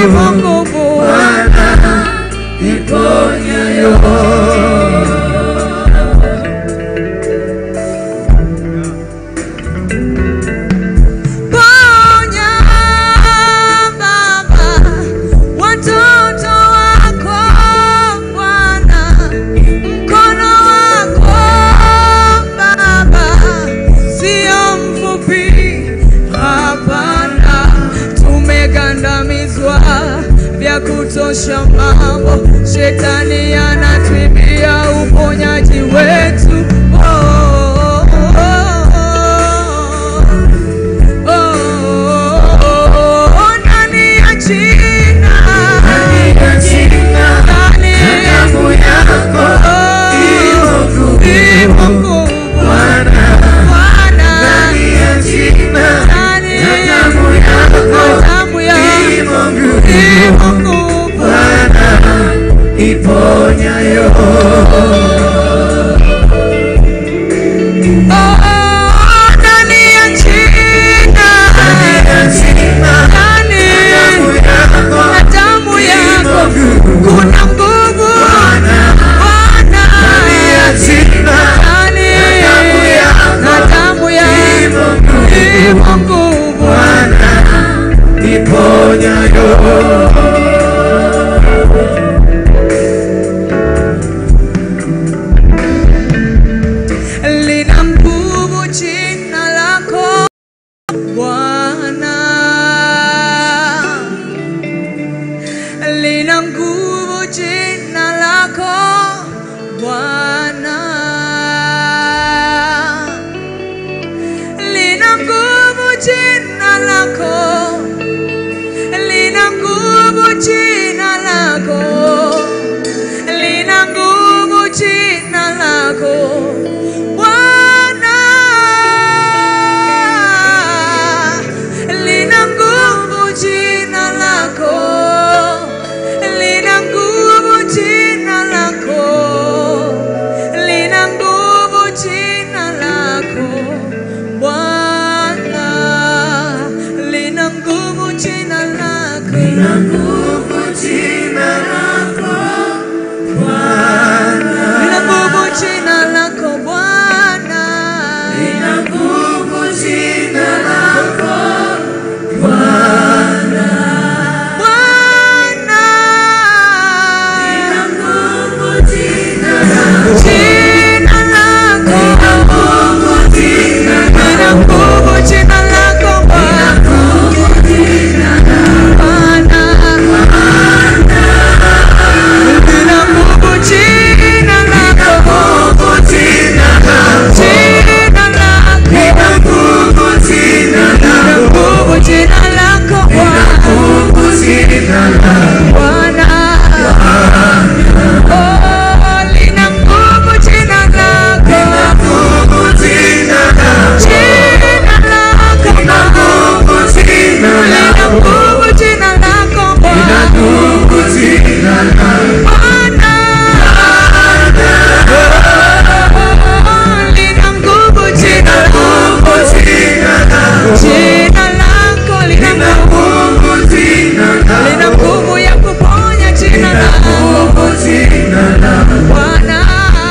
ipo nguvu Ponya Baba watoto wako Bwana, mkono wako Baba sio mfupi, hapana. Tumegandamizwa vya kutosha mambo, shetani anatwibia uponyaji wetu. Oh, oh, oh, oh. Oh, ndani ya jina. Ndani ya Oh, ipo nguvu. Bwana. Ndani ya damu yako. Ipo nguvu. Iponyayo Oh, ndani ya jina. Ndani ya damu yako. Kuna nguvu. Bwana. Ndani na damu yako. Ipo nguvu. Iponyayo lina nguvu jina lako Bwana, lina nguvu jina lako Bwana, lina nguvu jina lako, lina nguvu jina lako, lina nguvu jina lako Bwana, lina nguvu jina lako, lina nguvu jina lako, lina nguvu jina lako Bwana, lina nguvu jina lako, lina nguvu jina lako lina nguvu jina lako Bwana, lina nguvu jina lako Bwana, lina nguvu jina lako jina lako, lina nguvu jina lako Bwana, lina nguvu jina lako jina lako lina nguvu jina lako Bwana, oh, lina nguvu jina lako jina lako lina nguvu jina lako Bwana, Bwana, oh, lina nguvu jina lako jina lako lina nguvu lina nguvu ya kuponya jina lako Bwana.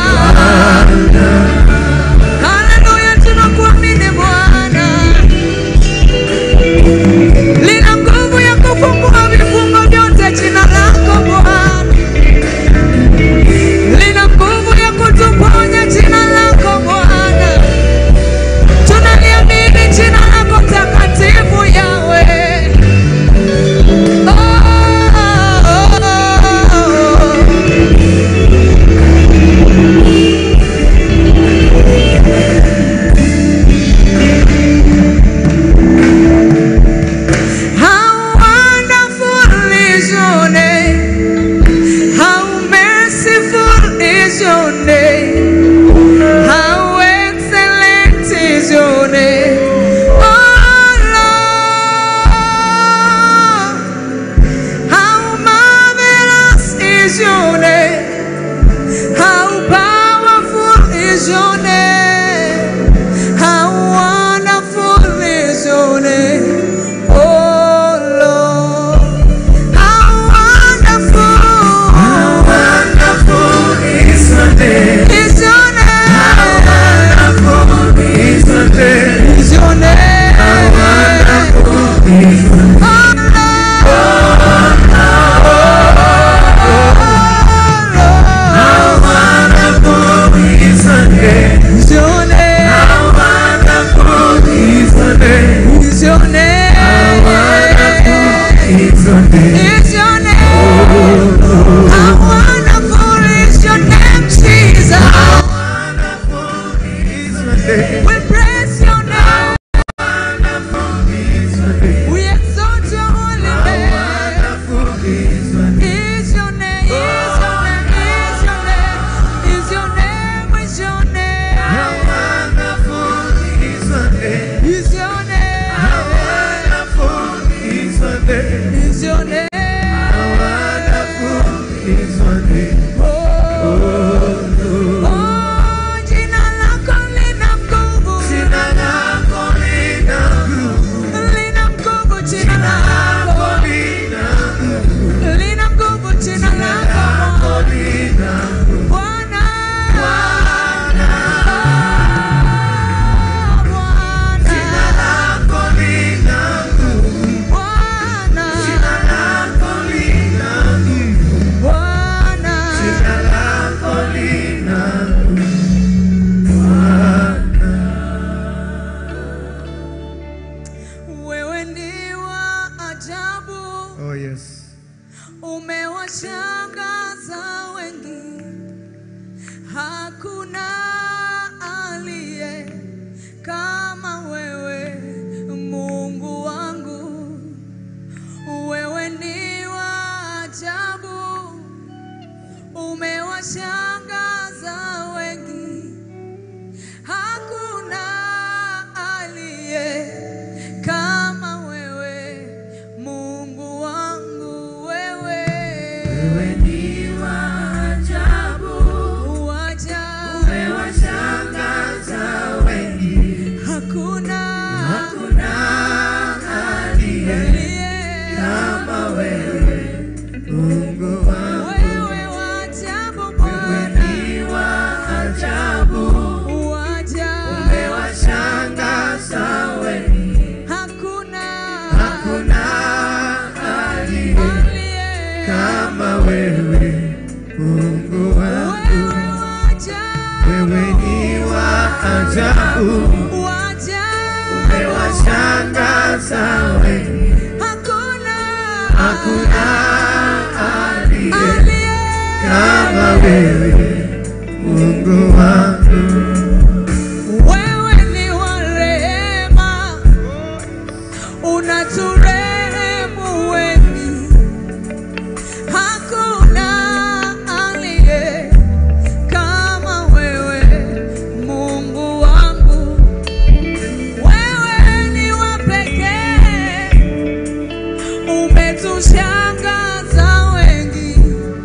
Haleluya, tunakuamini Bwana. Lina nguvu ya kufungua vifungo vyote jina lako Bwana. Lina nguvu ya kutuponya jina lako Bwana. Tunaliamini jina lako takatifu Yawe. Oh, oh, oh, oh. wewe Mungu wangu Wewe ni wa rehema, unaturehemu wengi, hakuna aliye kama wewe, Mungu wangu. Wewe ni wa pekee, umetushangaza wengi,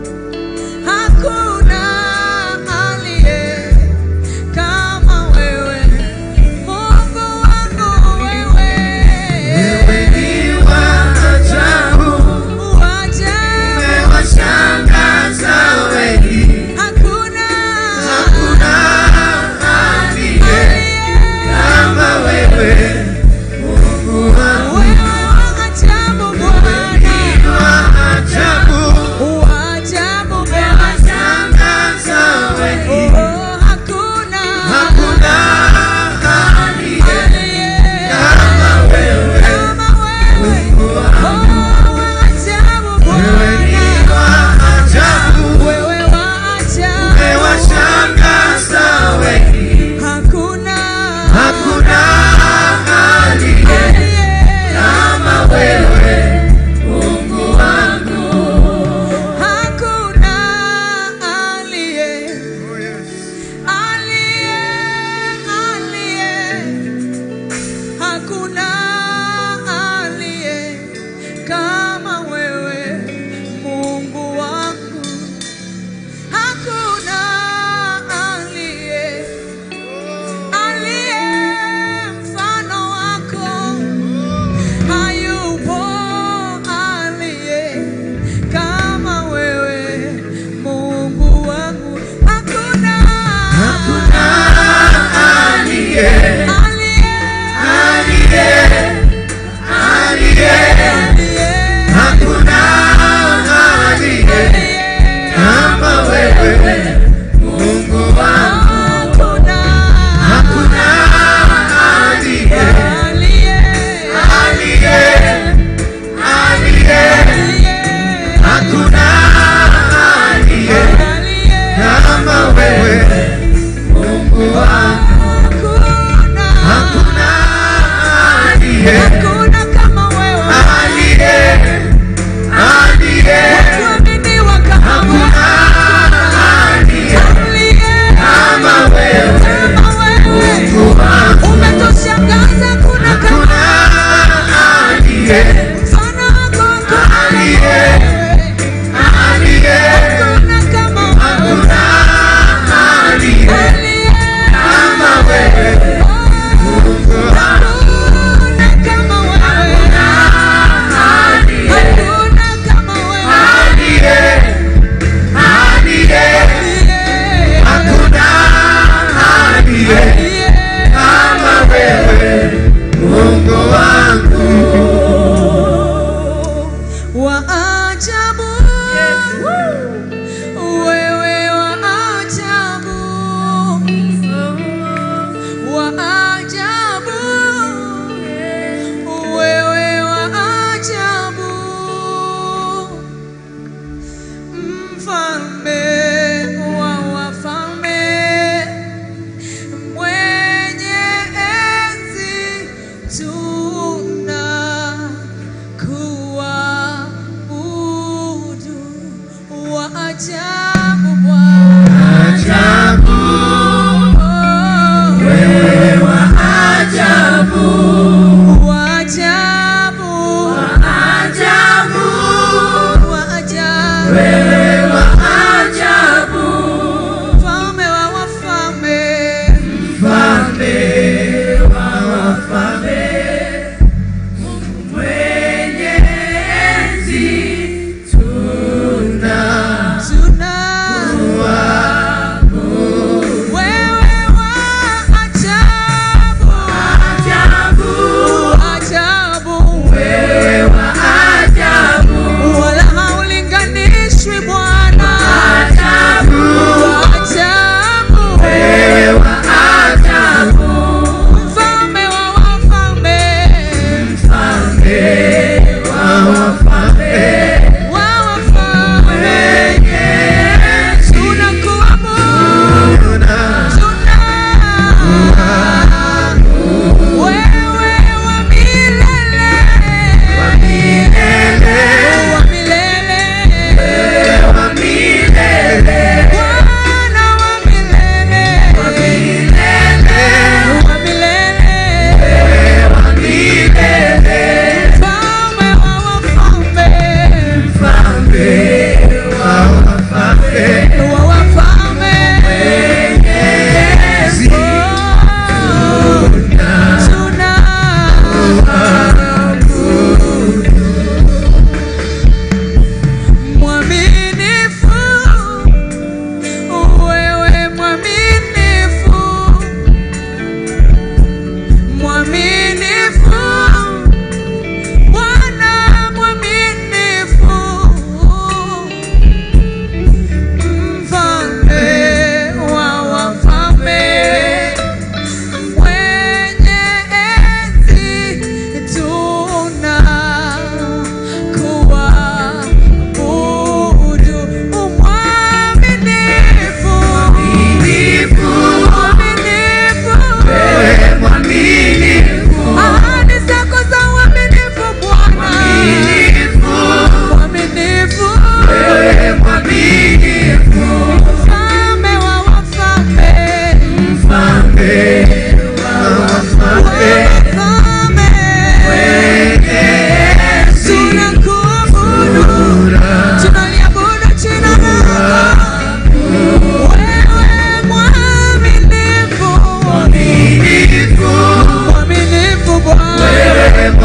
hakuna aliye kama wewe Mungu wangu wewe Wewe ni wa ajabu wajabu umewashangaza wengi hakuna Hakuna aliye kama wewe Mungu wangu wewe wajabu Bwana wa ajabu wajabu Bwana umewashangaza wengi oh hakuna Hakuna aliye aliye kama wewe kama wewe Mungu wangu oh wajabu Wewe ni Bwana wa ajabu wewe wajabu umewashangaza wengi hakuna Hakuna aliye aliye kama wewe Mungu wangu Hakuna aliye aliye aliye, hakuna aliye kama wewe Mungu wangu, hakuna aliye aliye mfano wako hayupo aliye kama wewe Mungu wangu, hakuna Hakuna aliye aliye aliye aliye aliye Hakuna aliye kama wewe Mungu wangu hakuna Hakuna aliye aliye aliye aliye aliye Hakuna aliye aliye kama wewe Mungu wangu hakuna Hakuna aliye hakuna kama wewe aliye aliye kuaminiwa kama wewe aliye aliye kama wewe kama wewe Mungu wangu umetushangaza kuna kama Hakuna aliye mfano wako hakuna aliye aliye hakuna kama wewe Hakuna aliye aliye kama wewe Mungu wangu hakuna kama wewe aliye hakuna kama wewe aliye aliye aliye Hakuna aliye aliye kama wewe Mungu wangu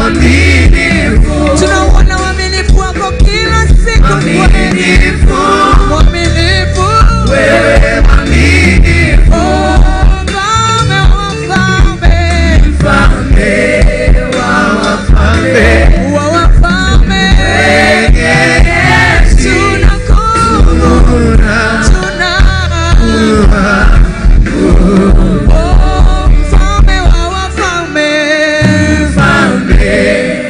mwaminifu, Tunauona uaminifu wako kila siku kweli. mwaminifu, Mwaminifu. wewe mwaminifu, Oh, mfalme wa wafalme. mfalme wa wafalme, Wa wafalme. mwenye enzi, Tunakuabudu. una Tuna- Oh, mfalme wa wafalme. mfalme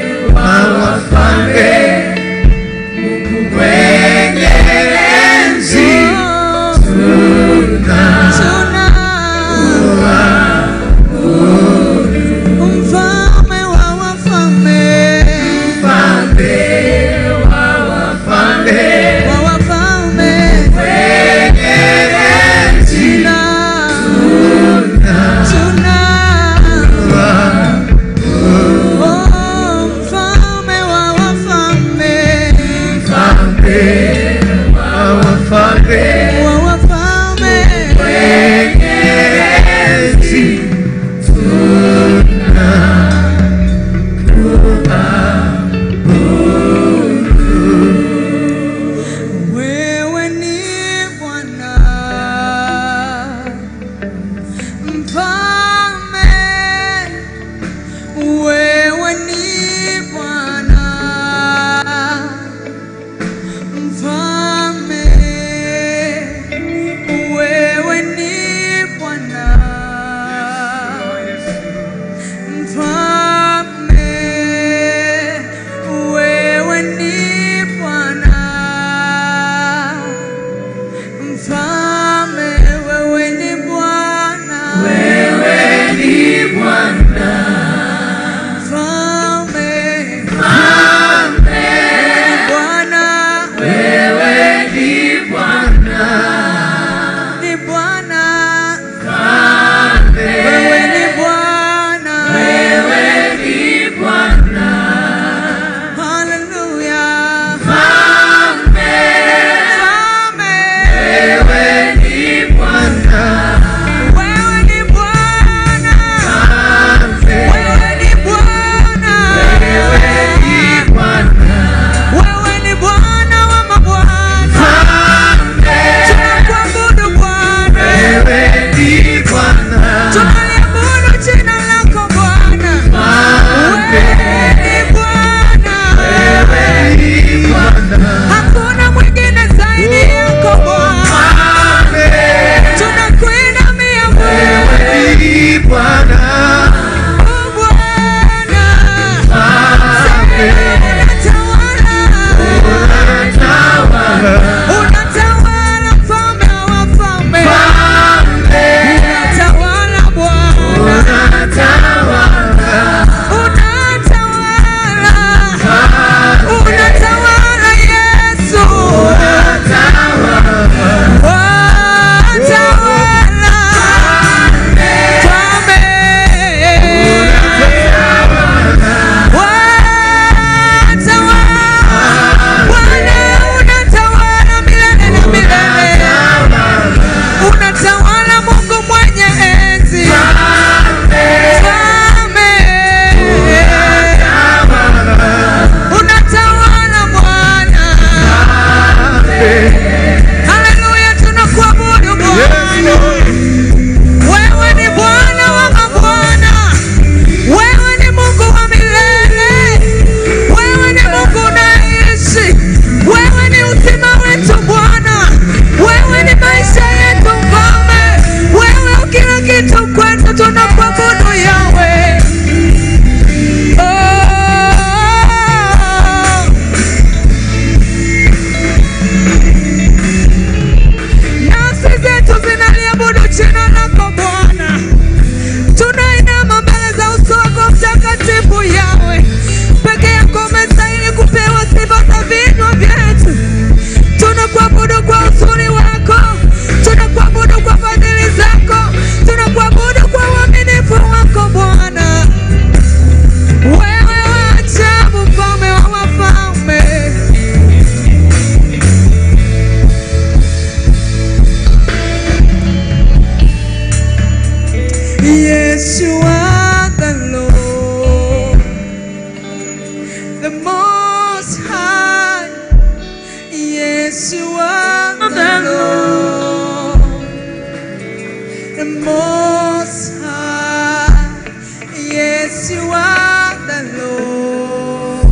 the most high. Yes, you are the Lord, the most high. Yes, you are the Lord,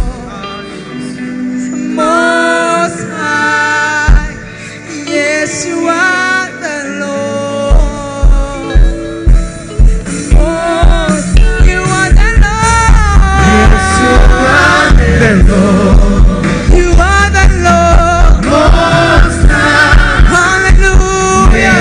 most high. Yes, you are the Lord. Most, you are the Lord. You are the Lord. Hallelujah.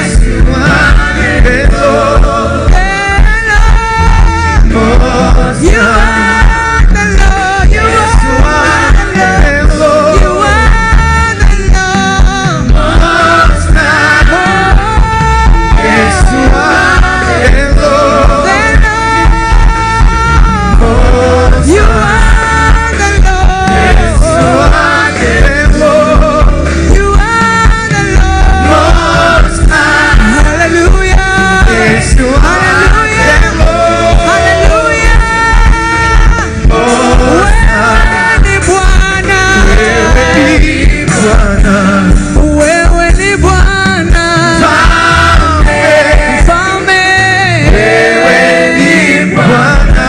Hello. You are the Lord. You are the Lord. You are the Lord. You are the Lord. You are the Lord. Hallelujah. Hallelujah. Hallelujah. Wewe ni Bwana. Wewe ni Bwana. Mfalme. Ni Bwana.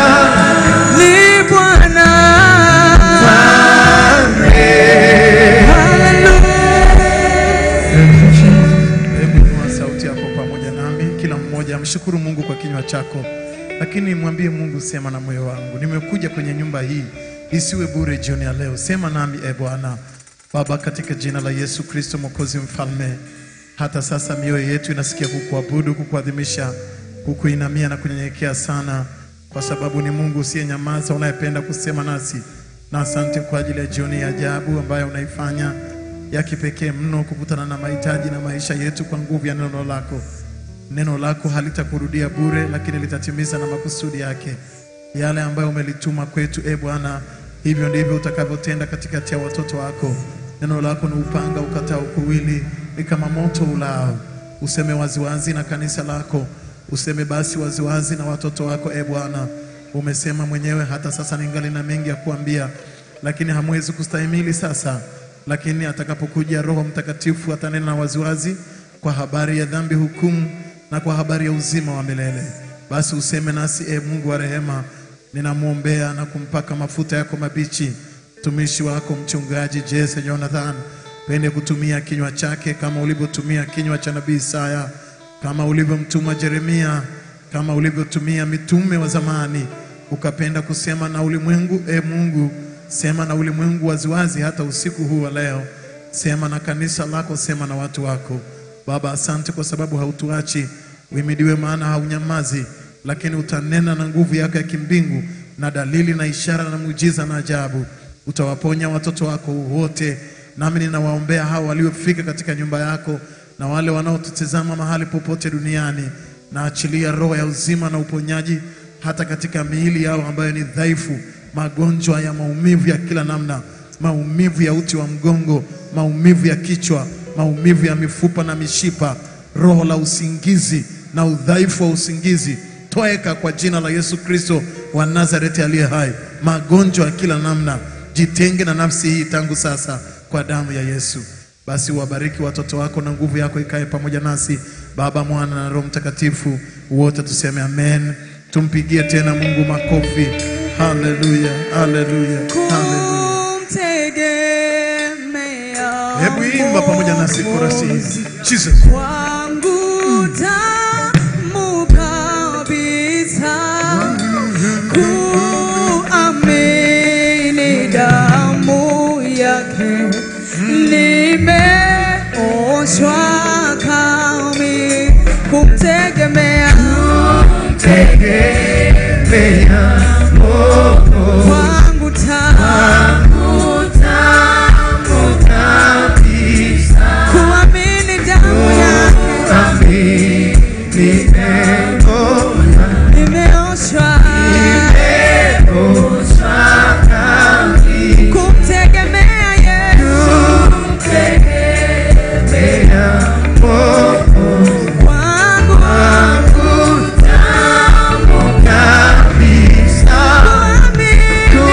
Hallelujah. Hebu inua sauti yako pamoja nami, kila mmoja mshukuru Mungu kwa kinywa chako, lakini mwambie Mungu, sema na moyo wangu, nimekuja kwenye nyumba hii isiwe bure jioni ya leo. Sema nami e Bwana. Baba, katika jina la Yesu Kristo Mwokozi Mfalme, hata sasa mioyo yetu inasikia kukuabudu, kukuadhimisha, kukuinamia na kunyenyekea sana, kwa sababu ni Mungu usiyenyamaza, unayependa kusema nasi, na asante kwa ajili ya jioni ya ajabu ambayo unaifanya ya kipekee mno kukutana na mahitaji na maisha yetu kwa nguvu ya neno lako. Neno lako halitakurudia bure, lakini litatimiza na makusudi yake yale ambayo umelituma kwetu. E Bwana, hivyo ndivyo utakavyotenda katikati ya watoto wako. Neno lako ni upanga ukatao kuwili, ni kama moto ulao. Useme waziwazi na kanisa lako, useme basi waziwazi na watoto wako. E Bwana, umesema mwenyewe, hata sasa ningali na mengi ya kuambia, lakini hamwezi kustahimili sasa lakini atakapokuja Roho Mtakatifu atanena na waziwazi kwa habari ya dhambi, hukumu na kwa habari ya uzima wa milele. Basi useme nasi, e Mungu wa rehema, ninamwombea na kumpaka mafuta yako mabichi mtumishi wako mchungaji Jesse Jonathan, pende kutumia kinywa chake kama ulivyotumia kinywa cha nabii Isaya, kama ulivyomtuma Yeremia, kama ulivyotumia mitume wa zamani, ukapenda kusema na ulimwengu. E Mungu, sema na ulimwengu waziwazi, hata usiku huu wa leo. Sema na kanisa lako, sema na watu wako. Baba, asante kwa sababu hautuachi. Uhimidiwe, maana haunyamazi, lakini utanena na nguvu yako ya kimbingu na dalili na ishara na muujiza na ajabu. Utawaponya watoto wako wote, nami ninawaombea hao waliofika katika nyumba yako na wale wanaotutazama mahali popote duniani. Naachilia roho ya uzima na uponyaji hata katika miili yao ambayo ni dhaifu, magonjwa ya maumivu ya kila namna, maumivu ya uti wa mgongo, maumivu ya kichwa, maumivu ya mifupa na mishipa, roho la usingizi na udhaifu wa usingizi, toeka kwa jina la Yesu Kristo wa Nazareti aliye hai. Magonjwa ya kila namna, jitenge na nafsi hii tangu sasa kwa damu ya Yesu. Basi wabariki watoto wako na nguvu yako ikae pamoja nasi, Baba, Mwana na Roho Mtakatifu, wote tuseme amen. Tumpigie tena Mungu makofi. Haleluya, haleluya, haleluya. kumtegemea Hebu imba pamoja nasi korasi hizi. Jesus. Kwangu damu kabisa, kuamini damu yake, nimeoshwa kami, kumtegemea kwangu tamu, kuamini damu yake nimeoshwa kumtegemea Yesu kwangu kuamini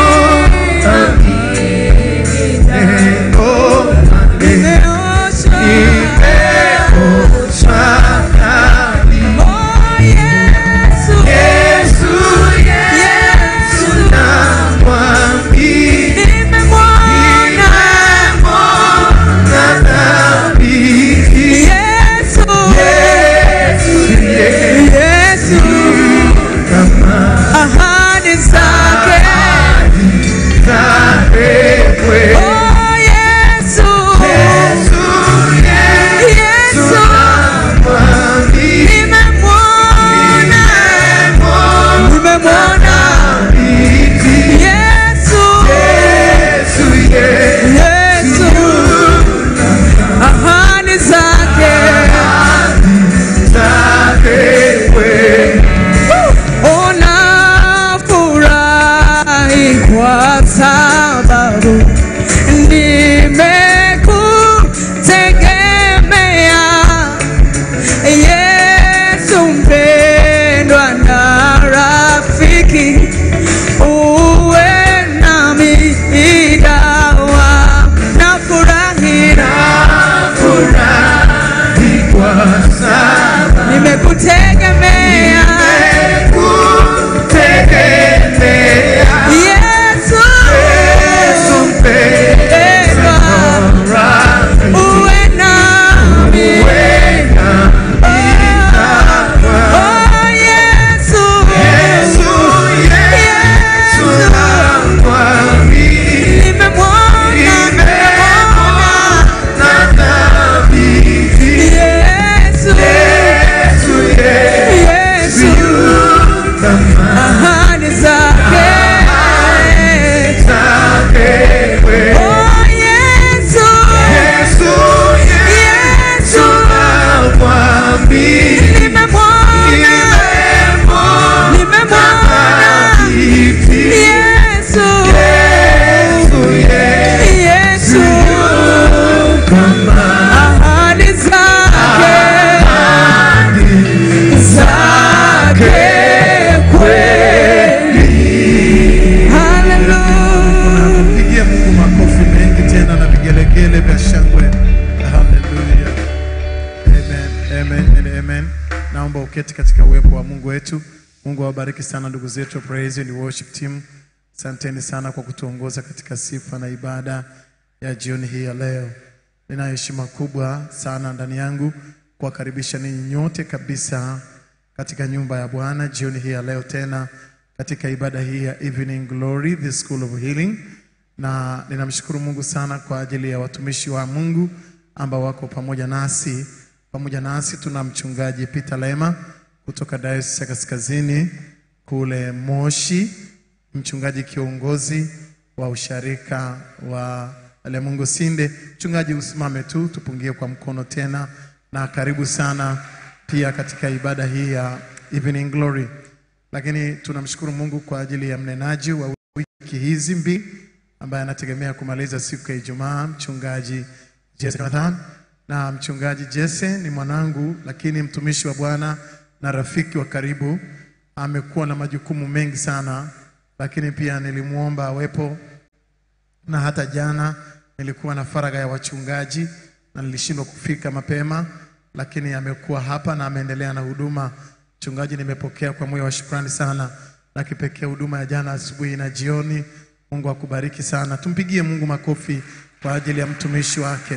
tuketi katika uwepo wa Mungu wetu. Mungu awabariki sana ndugu zetu wa praise and worship team. Asanteni sana kwa kutuongoza katika sifa na ibada ya jioni hii ya leo. Nina heshima kubwa sana ndani yangu kuwakaribisha ninyi nyote kabisa katika nyumba ya Bwana jioni hii ya leo tena katika ibada hii ya Evening Glory, the School of Healing, na ninamshukuru Mungu sana kwa ajili ya watumishi wa Mungu ambao wako pamoja nasi. Pamoja nasi tuna mchungaji Peter Lema kutoka Dayosisi ya Kaskazini kule Moshi, mchungaji kiongozi wa usharika wa Lemungu Sinde. Mchungaji, usimame tu tupungie kwa mkono tena, na karibu sana pia katika ibada hii ya Evening Glory. Lakini tunamshukuru Mungu kwa ajili ya mnenaji wa wiki hizi mbili ambaye anategemea kumaliza siku ya Ijumaa, mchungaji Jesse Jonathan. Na mchungaji Jesse ni mwanangu, lakini mtumishi wa Bwana na rafiki wa karibu. Amekuwa na majukumu mengi sana, lakini pia nilimwomba awepo na hata jana nilikuwa na faragha ya wachungaji na nilishindwa kufika mapema, lakini amekuwa hapa na ameendelea na huduma. Mchungaji, nimepokea kwa moyo wa shukrani sana, na kipekee huduma ya jana asubuhi na jioni. Mungu akubariki sana. Tumpigie Mungu makofi kwa ajili ya mtumishi wake.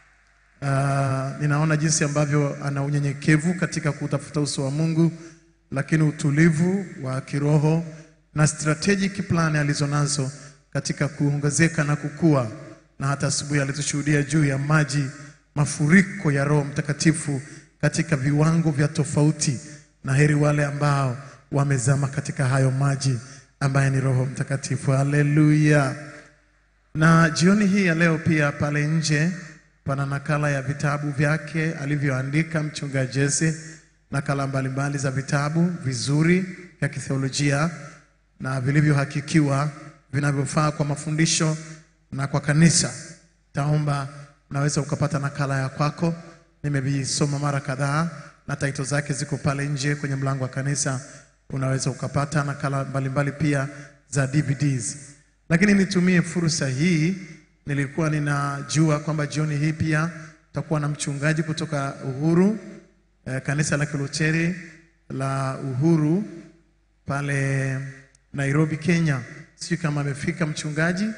Uh, ninaona jinsi ambavyo ana unyenyekevu katika kutafuta uso wa Mungu, lakini utulivu wa kiroho na strategic plan alizonazo katika kuongezeka na kukua, na hata asubuhi alitushuhudia juu ya maji, mafuriko ya Roho Mtakatifu katika viwango vya tofauti, na heri wale ambao wamezama katika hayo maji ambaye ni Roho Mtakatifu. Haleluya! Na jioni hii ya leo pia pale nje pana nakala ya vitabu vyake alivyoandika mchungaji Jesse, nakala mbalimbali za vitabu vizuri vya kitheolojia na vilivyohakikiwa vinavyofaa kwa mafundisho na kwa kanisa. Taomba unaweza ukapata nakala ya kwako. Nimevisoma mara kadhaa na taito zake ziko pale nje kwenye mlango wa kanisa. Unaweza ukapata nakala mbalimbali pia za DVDs. Lakini nitumie fursa hii, nilikuwa ninajua kwamba jioni hii pia tutakuwa na mchungaji kutoka Uhuru eh, kanisa la Kiluteri la Uhuru pale Nairobi, Kenya. Sijui kama amefika mchungaji.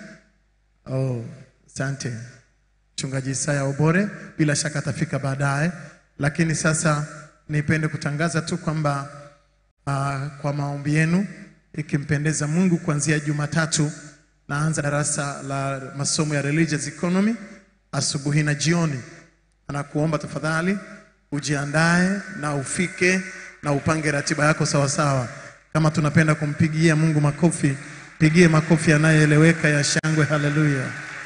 Oh, asante mchungaji Isaya Obore, bila shaka atafika baadaye, lakini sasa nipende kutangaza tu kwamba uh, kwa maombi yenu ikimpendeza Mungu, kuanzia Jumatatu naanza darasa la masomo ya religious economy asubuhi na jioni. Anakuomba tafadhali ujiandae na ufike na upange ratiba yako sawasawa. Kama tunapenda kumpigia Mungu makofi, pigie makofi yanayoeleweka ya shangwe. Haleluya!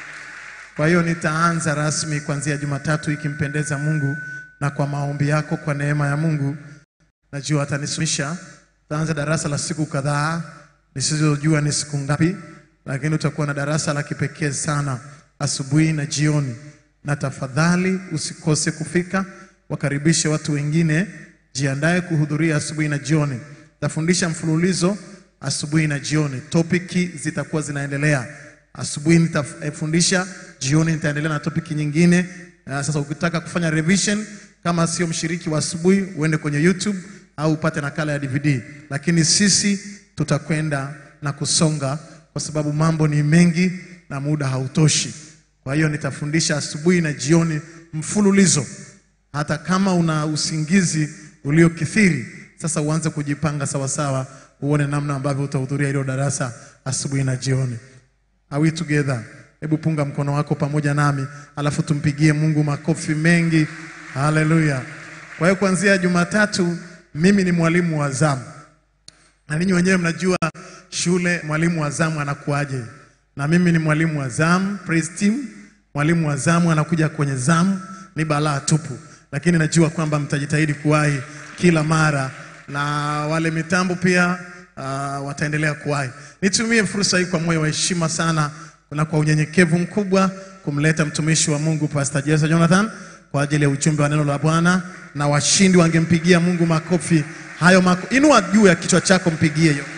Kwa hiyo nitaanza rasmi kuanzia Jumatatu ikimpendeza Mungu, na kwa maombi yako, kwa neema ya Mungu, najua atanisumisha. Taanza darasa la siku kadhaa nisizojua ni siku ngapi, lakini utakuwa na darasa la kipekee sana asubuhi na jioni, na tafadhali usikose kufika. Wakaribishe watu wengine, jiandae kuhudhuria asubuhi na jioni. Tafundisha mfululizo asubuhi na jioni, topiki zitakuwa zinaendelea. Asubuhi nitafundisha, jioni nitaendelea na topiki nyingine. Na sasa ukitaka kufanya revision, kama sio mshiriki wa asubuhi, uende kwenye YouTube au upate nakala ya DVD, lakini sisi tutakwenda na kusonga, kwa sababu mambo ni mengi na muda hautoshi. Kwa hiyo nitafundisha asubuhi na jioni mfululizo, hata kama una usingizi uliokithiri. Sasa uanze kujipanga sawasawa, uone namna ambavyo utahudhuria hilo darasa asubuhi na jioni. Are we together? Hebu punga mkono wako pamoja nami, alafu tumpigie Mungu makofi mengi. Haleluya! Kwa hiyo kuanzia Jumatatu mimi ni mwalimu wa zamu, na ninyi wenyewe mnajua shule mwalimu wa zamu anakuaje, na mimi ni mwalimu wa zamu praise team. Mwalimu wa zamu anakuja kwenye zamu ni balaa tupu, lakini najua kwamba mtajitahidi kuwahi kila mara, na wale mitambo pia uh, wataendelea kuwahi. Nitumie fursa hii kwa moyo wa heshima sana na kwa unyenyekevu mkubwa kumleta mtumishi wa Mungu Pastor Jesse Jonathan kwa ajili ya ujumbe wa neno la Bwana, na washindi wangempigia Mungu makofi hayo mako. Inua juu ya kichwa chako, mpigie hiyo.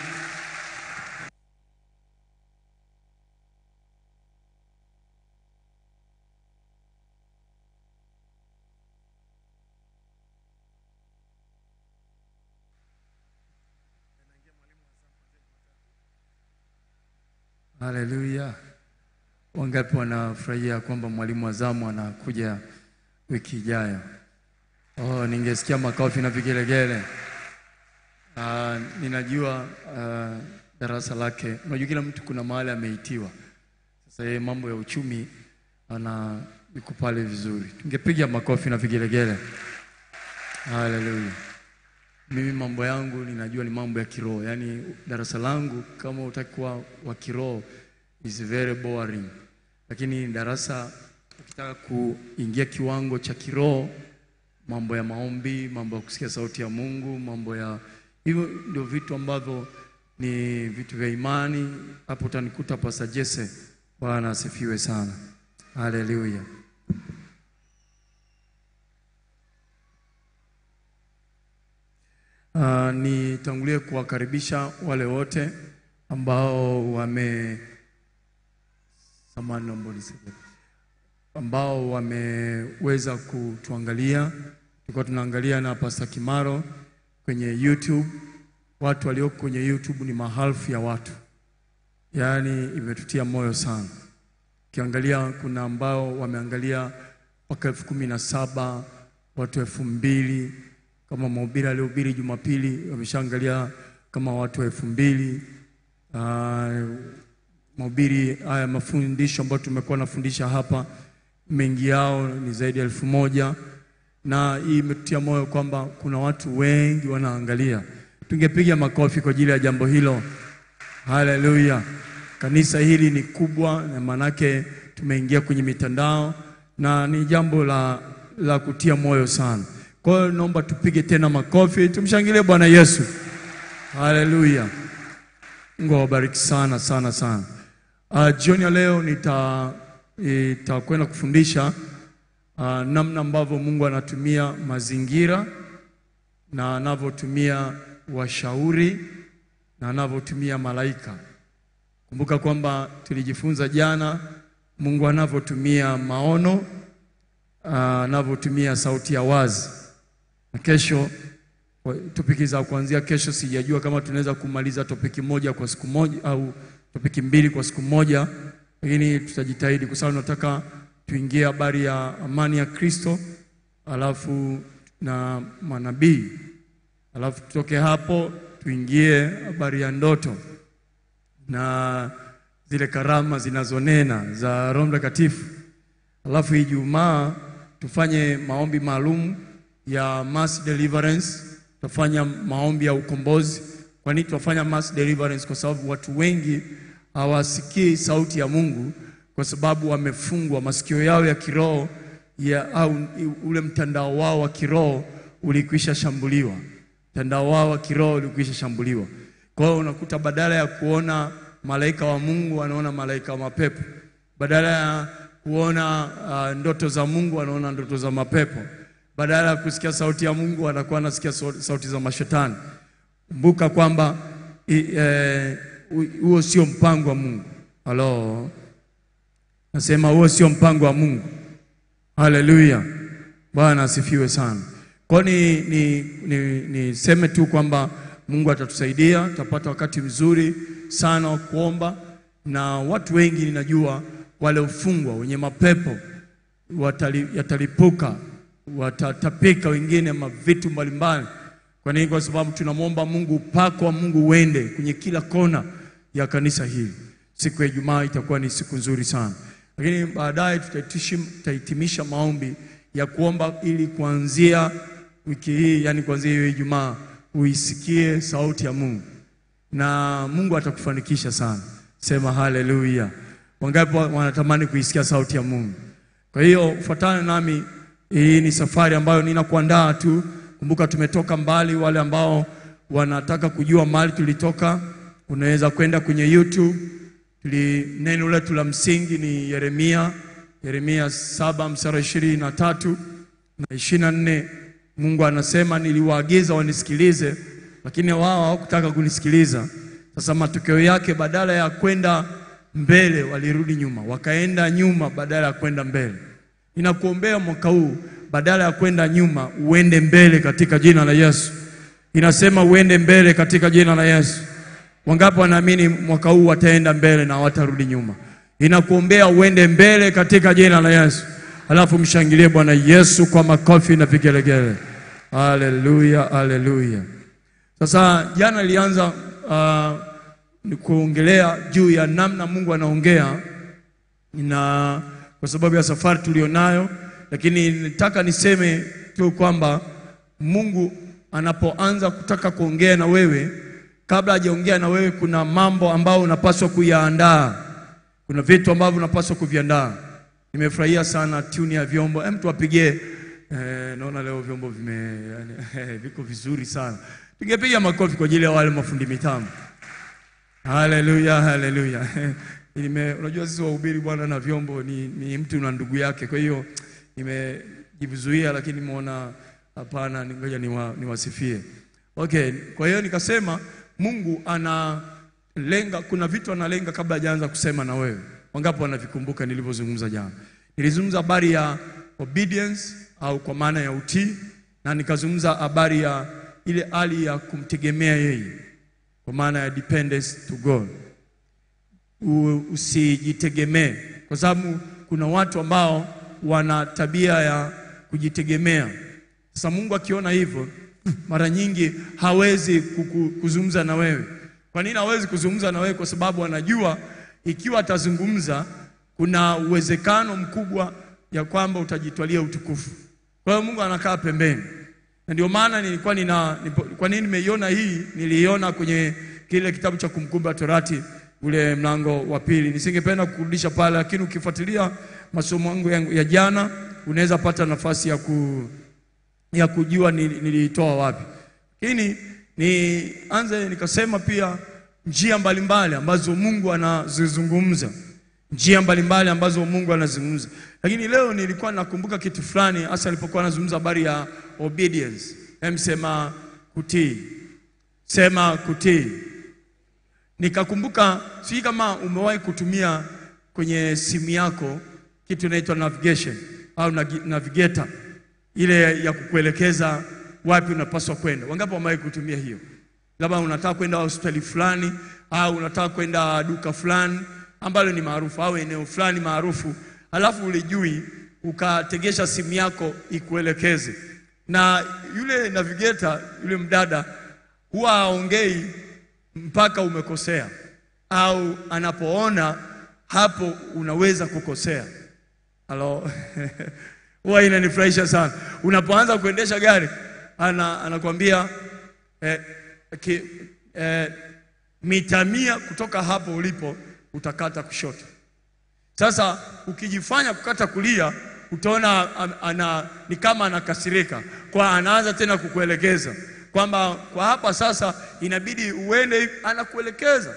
Haleluya! Wangapi wanafurahia kwamba mwalimu wa zamu anakuja wiki ijayo? Oh, ningesikia makofi na vigelegele. Ah, ninajua ah, darasa lake, unajua kila mtu kuna mahali ameitiwa. Sasa yeye mambo ya uchumi ana yuko pale vizuri, tungepiga makofi na vigelegele. Haleluya! Mimi mambo yangu ninajua ni mambo ya kiroho, yaani darasa langu kama utakuwa wa kiroho is very boring, lakini darasa ukitaka kuingia kiwango cha kiroho, mambo ya maombi, mambo ya kusikia sauti ya Mungu, mambo ya hivyo, ndio vitu ambavyo ni vitu vya imani. Hapo utanikuta Pastor Jesse. Bwana asifiwe sana, haleluya. Uh, nitangulie kuwakaribisha wale wote ambao wame samahani, naomba unisaidie. ambao wameweza kutuangalia. Tulikuwa tunaangalia na Pastor Kimaro kwenye YouTube. Watu walioko kwenye YouTube ni maelfu ya watu, yaani imetutia moyo sana. Ukiangalia kuna ambao wameangalia mpaka elfu kumi na saba watu elfu mbili kama mhubiri aliohubiri Jumapili wameshaangalia kama watu elfu mbili Ah, mahubiri haya mafundisho ambayo tumekuwa nafundisha hapa, mengi yao ni zaidi ya elfu moja na hii imetutia moyo kwamba kuna watu wengi wanaangalia. Tungepiga makofi kwa ajili ya jambo hilo. Haleluya! Kanisa hili ni kubwa, na maanake tumeingia kwenye mitandao na ni jambo la, la kutia moyo sana. Kwa hiyo naomba tupige tena makofi, tumshangilie Bwana Yesu. Haleluya! Mungu awabariki sana sana sana. Uh, jioni ya leo nita nitakwenda kufundisha uh, namna ambavyo Mungu anatumia mazingira na anavyotumia washauri na anavyotumia malaika. Kumbuka kwamba tulijifunza jana Mungu anavyotumia maono, uh, anavyotumia sauti ya wazi. Na kesho kwa- topiki za kuanzia kesho, sijajua kama tunaweza kumaliza topiki moja kwa siku moja au topiki mbili kwa siku moja, lakini tutajitahidi kwa sababu nataka tuingie habari ya amani ya Kristo, alafu na manabii, alafu tutoke hapo tuingie habari ya ndoto na zile karama zinazonena za Roho Mtakatifu. Alafu Ijumaa tufanye maombi maalum ya mass deliverance, tutafanya maombi ya ukombozi. Kwa nini tunafanya mass deliverance? Kwa sababu watu wengi hawasikii sauti ya Mungu kwa sababu wamefungwa masikio yao ya kiroho ya, au ule mtandao wao wa kiroho ulikwisha shambuliwa, mtandao wao wa kiroho ulikwisha shambuliwa. Kwa hiyo unakuta badala ya kuona malaika wa Mungu wanaona malaika wa mapepo, badala ya kuona uh, ndoto za Mungu wanaona ndoto za mapepo, badala ya kusikia sauti ya Mungu wanakuwa wanasikia sau- sauti za mashetani. Kumbuka kwamba i- eh, hu- huo sio mpango wa Mungu. Halo, nasema huo sio mpango wa Mungu. Haleluya, Bwana asifiwe sana. Kwa ni ni, ni, niseme tu kwamba Mungu atatusaidia, tutapata wakati mzuri sana wa kuomba, na watu wengi ninajua wale ufungwa wenye mapepo watali, yatalipuka, watatapika wengine mavitu mbalimbali. Kwa nini? Kwa sababu tunamwomba Mungu, upako wa Mungu uende kwenye kila kona ya kanisa hili. Siku ya Ijumaa itakuwa ni siku nzuri sana, lakini baadaye tutahitishi- tutahitimisha maombi ya kuomba ili kuanzia wiki hii, yani kuanzia hiyo Ijumaa uisikie sauti ya Mungu na Mungu atakufanikisha sana. Sema haleluya! Wangapi wa- wanatamani kuisikia sauti ya Mungu? Kwa hiyo fuatana nami, hii ni safari ambayo ninakuandaa tu. Kumbuka tumetoka mbali. Wale ambao wanataka kujua mahali tulitoka, unaweza kwenda kwenye YouTube. Tuli, neno letu la msingi ni Yeremia, Yeremia saba mstari ishirini na tatu na ishirini na nne. Mungu anasema niliwaagiza wanisikilize, lakini wao hawakutaka kunisikiliza. Sasa matokeo yake, badala ya kwenda mbele, walirudi nyuma, wakaenda nyuma badala ya kwenda mbele. Ninakuombea mwaka huu, badala ya kwenda nyuma, uende mbele katika jina la Yesu. Inasema uende mbele katika jina la Yesu, Wangapi wanaamini mwaka huu wataenda mbele na watarudi nyuma? Inakuombea uende mbele katika jina la Yesu. Alafu mshangilie Bwana Yesu kwa makofi na vigelegele. Haleluya, haleluya. Sasa jana nilianza uh, ni kuongelea juu ya namna Mungu anaongea na kwa sababu ya safari tulionayo, lakini nitaka niseme tu kwamba Mungu anapoanza kutaka kuongea na wewe, kabla hajaongea na wewe, kuna mambo ambayo unapaswa kuyaandaa, kuna vitu ambavyo unapaswa kuviandaa. Nimefurahia sana tune ya vyombo, hem, tuwapigie eh, naona leo vyombo vime yani, viko vizuri sana. Tungepiga makofi kwa ajili ya wale mafundi mitambo. Haleluya, haleluya. Nime, unajua sisi wahubiri bwana na vyombo ni, ni mtu na ndugu yake, kwa hiyo nimejizuia, lakini nimeona hapana, ngoja niwa, niwasifie. Okay, kwa hiyo nikasema Mungu analenga, kuna vitu analenga kabla hajaanza kusema na wewe. Wangapi wanavikumbuka nilivyozungumza jana? Nilizungumza habari ya obedience au kwa maana ya utii, na nikazungumza habari ya ile hali ya kumtegemea yeye kwa maana ya dependence to God. U- Usijitegemee, kwa sababu kuna watu ambao wana tabia ya kujitegemea. Sasa Mungu akiona hivyo, mara nyingi hawezi kuku- kuzungumza na wewe. Kwa nini hawezi kuzungumza na wewe? Kwa sababu anajua ikiwa atazungumza, kuna uwezekano mkubwa ya kwamba utajitwalia utukufu. Kwa hiyo Mungu anakaa pembeni na ndio maana nilikuwa nina nipo, kwa nini nimeiona hii? Niliiona kwenye kile kitabu cha Kumbukumbu la Torati ule mlango wa pili. Nisingependa kurudisha pale, lakini ukifuatilia masomo yangu yangu ya jana unaweza pata nafasi ya, ku, ya kujua nili- niliitoa wapi. Lakini nianze nikasema pia njia mbalimbali ambazo Mungu anazizungumza njia mbalimbali ambazo Mungu anazungumza. Lakini leo nilikuwa nakumbuka kitu fulani, hasa alipokuwa anazungumza habari ya obedience. Hem, sema kutii, sema kutii. Nikakumbuka, sijui kama umewahi kutumia kwenye simu yako kitu inaitwa navigation au nagi- navigator, ile ya kukuelekeza wapi unapaswa kwenda. Wangapi wamewahi kutumia hiyo? labda unataka kwenda hospitali fulani au unataka kwenda duka fulani ambalo ni maarufu au eneo fulani maarufu, alafu ulijui, ukategesha simu yako ikuelekeze, na yule navigator, yule mdada huwa haongei mpaka umekosea au anapoona hapo unaweza kukosea. Halo, huwa inanifurahisha sana unapoanza kuendesha gari, ana, anakwambia eh, ki, eh, mita mia kutoka hapo ulipo utakata kushoto. Sasa ukijifanya kukata kulia, utaona am- ana, ni kama anakasirika, kwa anaanza tena kukuelekeza kwamba kwa hapa sasa inabidi uende hivi, anakuelekeza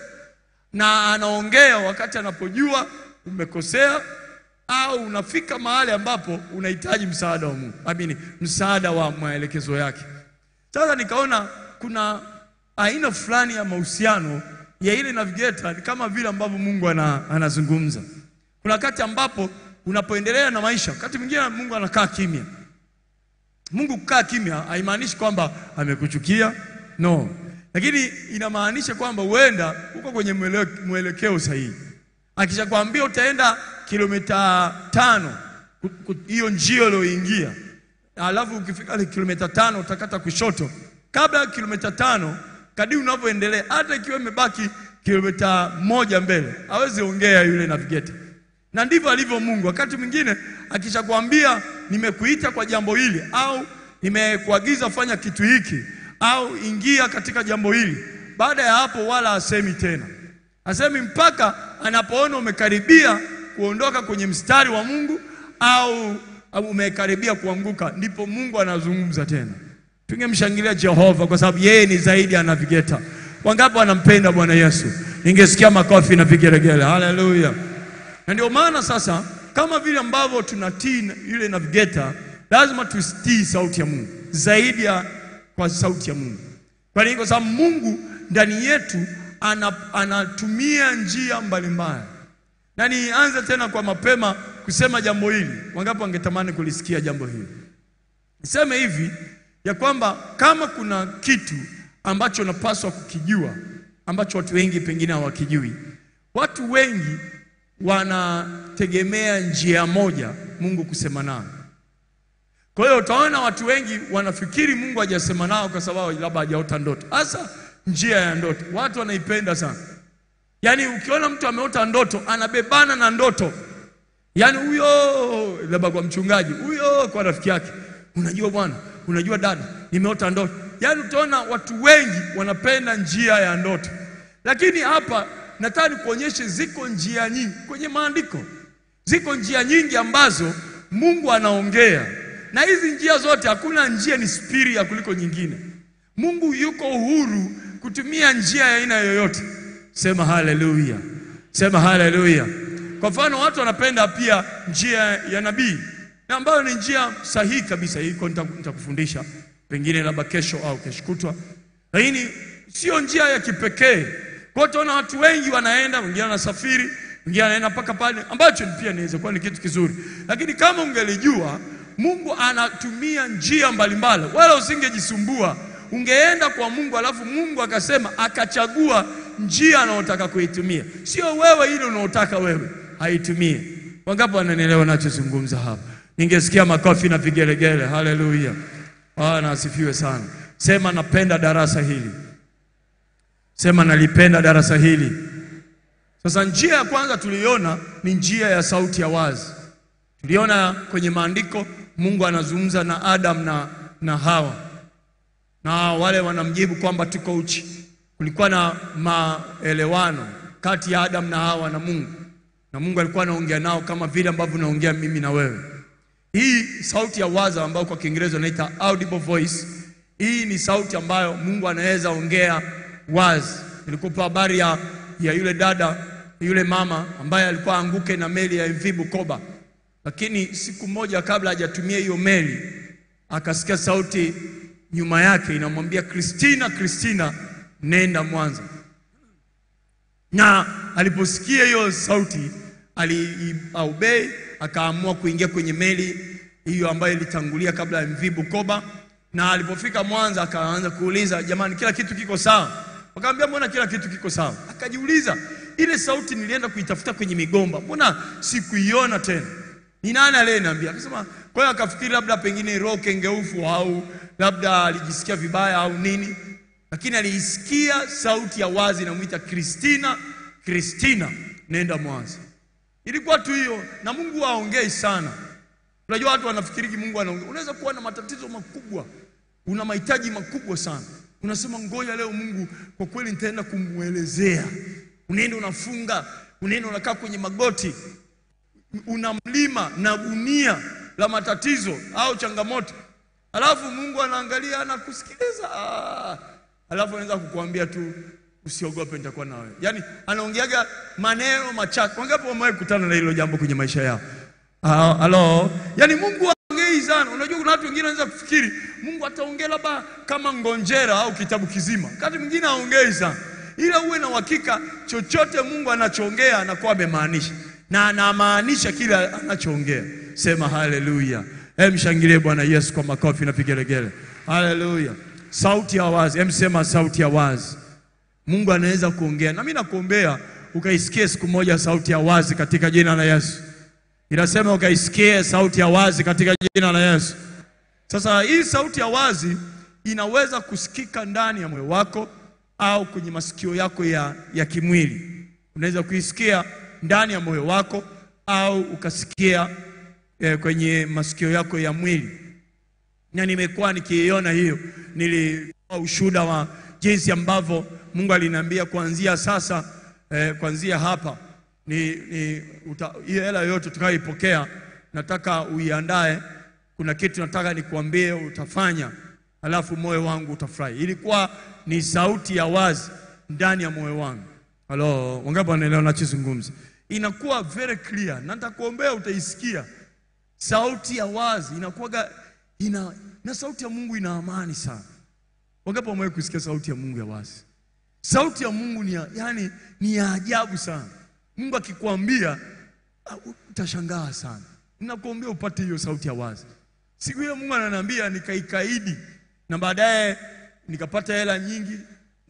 na anaongea wakati anapojua umekosea au unafika mahali ambapo unahitaji msaada wa Mungu, amini, msaada wa maelekezo yake. Sasa nikaona kuna aina fulani ya mahusiano ya ile navigator, ni kama vile ambavyo Mungu ana, anazungumza. Kuna wakati ambapo unapoendelea na maisha, wakati mwingine Mungu anakaa kimya. Mungu kukaa kimya haimaanishi kwamba amekuchukia, no, lakini inamaanisha kwamba huenda uko kwenye mwele- mwelekeo sahihi. Akishakwambia utaenda kilomita tano ku- ku- hiyo njia ulioingia, alafu ukifika ile kilomita tano utakata kushoto. Kabla ya kilomita tano, kadiri unavyoendelea, hata ikiwa imebaki kilomita moja mbele, hawezi ongea yule navigator na ndivyo alivyo Mungu. Wakati mwingine akishakwambia nimekuita kwa jambo hili, au nimekuagiza fanya kitu hiki, au ingia katika jambo hili, baada ya hapo wala asemi tena, asemi mpaka anapoona umekaribia kuondoka kwenye mstari wa Mungu au au umekaribia kuanguka, ndipo Mungu anazungumza tena. Tungemshangilia Jehova kwa sababu yeye ni zaidi ya navigator. Wangapi wanampenda Bwana Yesu? Ningesikia makofi na vigelegele. Haleluya! Na ndio maana sasa, kama vile ambavyo tunatii na- yule navigator, lazima tusitii sauti ya Mungu zaidi ya kwa sauti ya Mungu. Kwa nini? Kwa sababu Mungu ndani yetu ana, anatumia njia mbalimbali. Na nianze tena kwa mapema kusema jambo hili. Wangapi wangetamani kulisikia jambo hili? Niseme hivi ya kwamba kama kuna kitu ambacho unapaswa kukijua ambacho watu wengi pengine hawakijui. Watu wengi wanategemea njia moja Mungu kusema nao. Kwa hiyo utaona watu wengi wanafikiri Mungu hajasema nao kwa sababu labda hajaota ndoto. Hasa njia ya ndoto, watu wanaipenda sana. Yaani ukiona mtu ameota ndoto anabebana na ndoto, yaani huyo labda kwa mchungaji, huyo kwa rafiki yake, unajua bwana, unajua dada, nimeota ndoto. Yaani utaona watu wengi wanapenda njia ya ndoto, lakini hapa nataka nikuonyeshe ziko njia nyingi kwenye maandiko, ziko njia nyingi ambazo Mungu anaongea, na hizi njia zote, hakuna njia ni superior kuliko nyingine. Mungu yuko huru kutumia njia ya aina yoyote. Sema haleluya, sema haleluya. Kwa mfano, watu wanapenda pia njia ya nabii, na ambayo ni njia sahihi kabisa. Hiko nita- nitakufundisha pengine labda kesho au kesho kutwa, lakini sio njia ya kipekee. Kwa hiyo utaona watu wengi wanaenda, wengine wanasafiri, wengine wanaenda mpaka pale, ambacho pia inaweza kuwa ni kitu kizuri, lakini kama ungelijua Mungu anatumia njia mbalimbali, wala usingejisumbua. Ungeenda kwa Mungu alafu Mungu akasema akachagua njia anayotaka kuitumia, sio wewe ile unaotaka wewe haitumie. Wangapi wananielewa nachozungumza hapa? Ningesikia makofi na vigelegele. Haleluya, Bwana asifiwe sana. Sema napenda darasa hili, sema nalipenda darasa hili. Sasa njia ya kwanza tuliona ni njia ya sauti ya wazi. Tuliona kwenye maandiko Mungu anazungumza na Adam na, na Hawa na wale wanamjibu kwamba tuko uchi. Kulikuwa na maelewano kati ya Adam na Hawa na Mungu, na Mungu alikuwa anaongea nao kama vile ambavyo naongea mimi na wewe. Hii sauti ya wazi ambayo kwa Kiingereza inaita audible voice, hii ni sauti ambayo Mungu anaweza ongea wazi. Nilikupa habari ya, ya yule dada yule mama ambaye alikuwa anguke na meli ya MV Bukoba, lakini siku moja kabla hajatumia hiyo meli akasikia sauti nyuma yake inamwambia Kristina, Kristina, nenda Mwanza. Na aliposikia hiyo sauti aliobey, akaamua kuingia kwenye meli hiyo ambayo ilitangulia kabla ya MV Bukoba, na alipofika Mwanza akaanza kuuliza, jamani, kila kitu kiko sawa? Wakamwambia mbona kila kitu kiko sawa? Akajiuliza, ile sauti nilienda kuitafuta kwenye migomba, mbona sikuiona tena? Ni nani aliyeniambia? Akasema, kwa hiyo akafikiri labda pengine roho kengeufu au labda alijisikia vibaya au nini, lakini aliisikia sauti ya wazi inamwita Kristina, Kristina, nenda Mwanza. Ilikuwa tu hiyo, na Mungu haongei sana. Unajua watu wanafikiri Mungu anaongea. Unaweza kuwa na matatizo makubwa, una mahitaji makubwa sana, unasema ngoja leo Mungu kwa kweli nitaenda kumwelezea. Unaenda unafunga, unaenda unakaa kwenye magoti, una mlima na gunia la matatizo au changamoto, alafu Mungu anaangalia anakusikiliza, ah, alafu anaweza kukuambia tu usiogope, nitakuwa na wewe. Yaani anaongeaga maneno machache. Wangapi wamewahi kukutana na hilo jambo kwenye maisha yao? Ah, Halo, yaani Mungu haongei sana. Unajua kuna watu wengine wanaweza kufikiri Mungu ataongea labda kama ngonjera au kitabu kizima, wakati mwingine haongei sana, ila uwe na uhakika chochote Mungu anachoongea anakuwa amemaanisha na anamaanisha kile anachoongea. Sema haleluya! Hem, mshangilie Bwana Yesu kwa makofi na vigelegele. Haleluya! Sauti ya wazi, hem, sema sauti ya wazi. Mungu anaweza kuongea, na mimi nakuombea ukaisikie siku moja sauti ya wazi katika jina la Yesu. Inasema ukaisikie sauti ya wazi katika jina la Yesu. Sasa hii sauti ya wazi inaweza kusikika ndani ya moyo wako au kwenye masikio yako ya, ya kimwili. Unaweza kuisikia ndani ya moyo wako au ukasikia eh, kwenye masikio yako ya mwili, na nimekuwa nikiiona hiyo. Nilitoa ushuhuda wa jinsi ambavyo Mungu aliniambia kuanzia sasa eh, kuanzia hapa ni, ni uta, hiyo hela yoyote utakayoipokea nataka uiandae. Kuna kitu nataka nikuambie utafanya, alafu moyo wangu utafurahi. Ilikuwa ni sauti ya wazi ndani ya moyo wangu. Halo, wangapi wanaelewa nachozungumza? Inakuwa very clear, na nitakuombea utaisikia. Sauti ya wazi inakuwaga ina, na sauti ya Mungu ina amani sana. Wangapi wamewahi kusikia sauti ya Mungu ya wazi? Sauti ya Mungu ni ya, yani, ni ya ajabu sana. Mungu akikwambia ah, utashangaa sana. Ninakuombea upate hiyo sauti ya wazi. Siku ile Mungu ananiambia nikaikaidi, na baadaye nikapata hela nyingi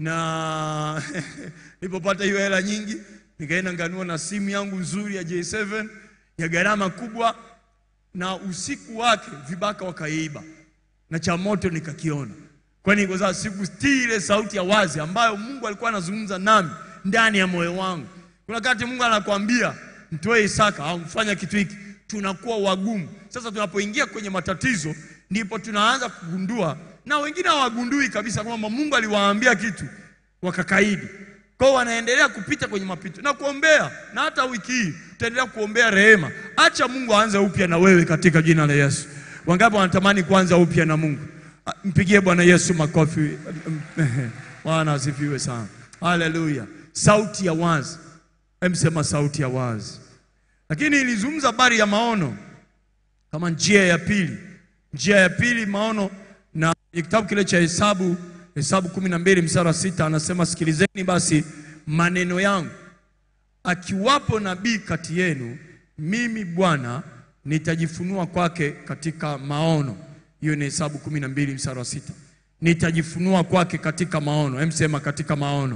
na nilipopata hiyo hela nyingi nikaenda nganua na simu yangu nzuri ya J7 ya gharama kubwa, na usiku wake vibaka wakaiba na cha moto nikakiona, kwani kwa sababu sikusitii ile sauti ya wazi ambayo Mungu alikuwa anazungumza nami ndani ya moyo wangu. Kuna wakati Mungu anakuambia mtoe Isaka au mfanya kitu hiki, tunakuwa wagumu. Sasa tunapoingia kwenye matatizo, ndipo tunaanza kugundua, na wengine hawagundui kabisa kwamba Mungu aliwaambia kitu wakakaidi. Kwa hiyo wanaendelea kupita kwenye mapito na kuombea, na hata wiki hii tutaendelea kuombea rehema. Acha Mungu aanze upya na wewe katika jina la Yesu. Wangapi wanatamani kuanza upya na Mungu? Ah, Mpigie Bwana Yesu makofi. Bwana asifiwe sana. Haleluya. Sauti ya wazi. Emsema sauti ya wazi. Lakini ilizungumza habari ya maono kama njia ya pili. Njia ya pili maono, na kwenye kitabu kile cha Hesabu, Hesabu kumi na mbili mstari wa sita anasema sikilizeni basi maneno yangu, akiwapo nabii kati yenu, mimi Bwana nitajifunua kwake katika maono. Hiyo ni Hesabu kumi na mbili mstari wa sita nitajifunua kwake katika maono. Emsema katika maono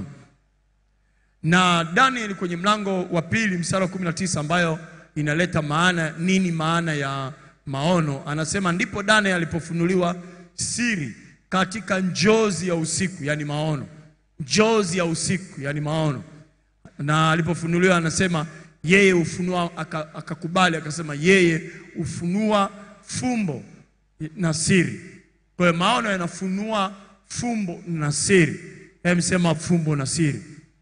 na Daniel kwenye mlango wa pili mstari wa 19 ambayo inaleta maana nini, maana ya maono. Anasema ndipo Daniel alipofunuliwa siri katika njozi ya usiku, yani maono, njozi ya usiku, yani maono. Na alipofunuliwa anasema yeye ufunua, aka- akakubali akasema yeye ufunua fumbo na siri. Kwa hiyo maono yanafunua fumbo na siri. Hebu sema fumbo na siri.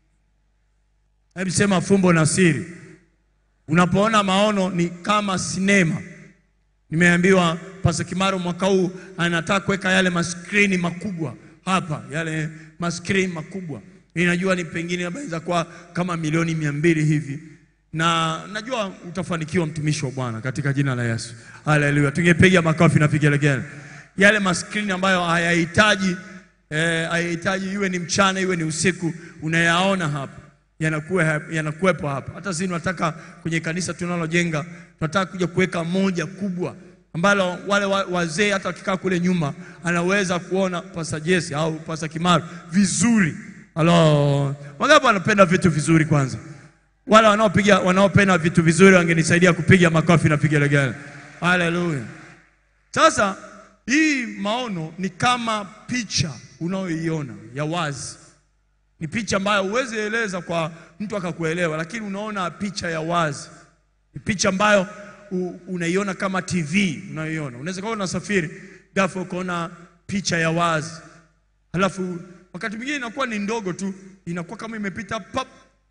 Hebu sema fumbo na siri. Unapoona maono ni kama sinema. Nimeambiwa Pastor Kimaro mwaka huu anataka kuweka yale maskrini makubwa hapa, yale maskrini makubwa. Ninajua ni pengine labda inaweza kuwa kama milioni mia mbili hivi, na najua utafanikiwa mtumishi wa Bwana katika jina la Yesu. Haleluya! Tungepiga makofi na vigelegele. Yale maskrini ambayo hayahitaji eh, hayahitaji iwe ni mchana iwe ni usiku, unayaona hapa yanakuwa yanakuwepo hapa. Hata sisi tunataka kwenye kanisa tunalojenga, tunataka kuja kuweka moja kubwa ambalo wale wa- wazee hata wakikaa kule nyuma anaweza kuona Pastor Jesse au Pastor Kimaru vizuri. Halo, wangapi wanapenda vitu vizuri? Kwanza wale wanaopiga wanaopenda vitu vizuri wangenisaidia kupiga makofi na vigelegele. Haleluya. Sasa hii maono ni kama picha unayoiona ya wazi ni picha ambayo huwezi eleza kwa mtu akakuelewa, lakini unaona picha ya wazi. Ni picha ambayo u- unaiona kama TV unayoiona. Unaweza kuwa unasafiri ghafla ukaona picha ya wazi, halafu wakati mwingine inakuwa ni ndogo tu, inakuwa kama imepita pap,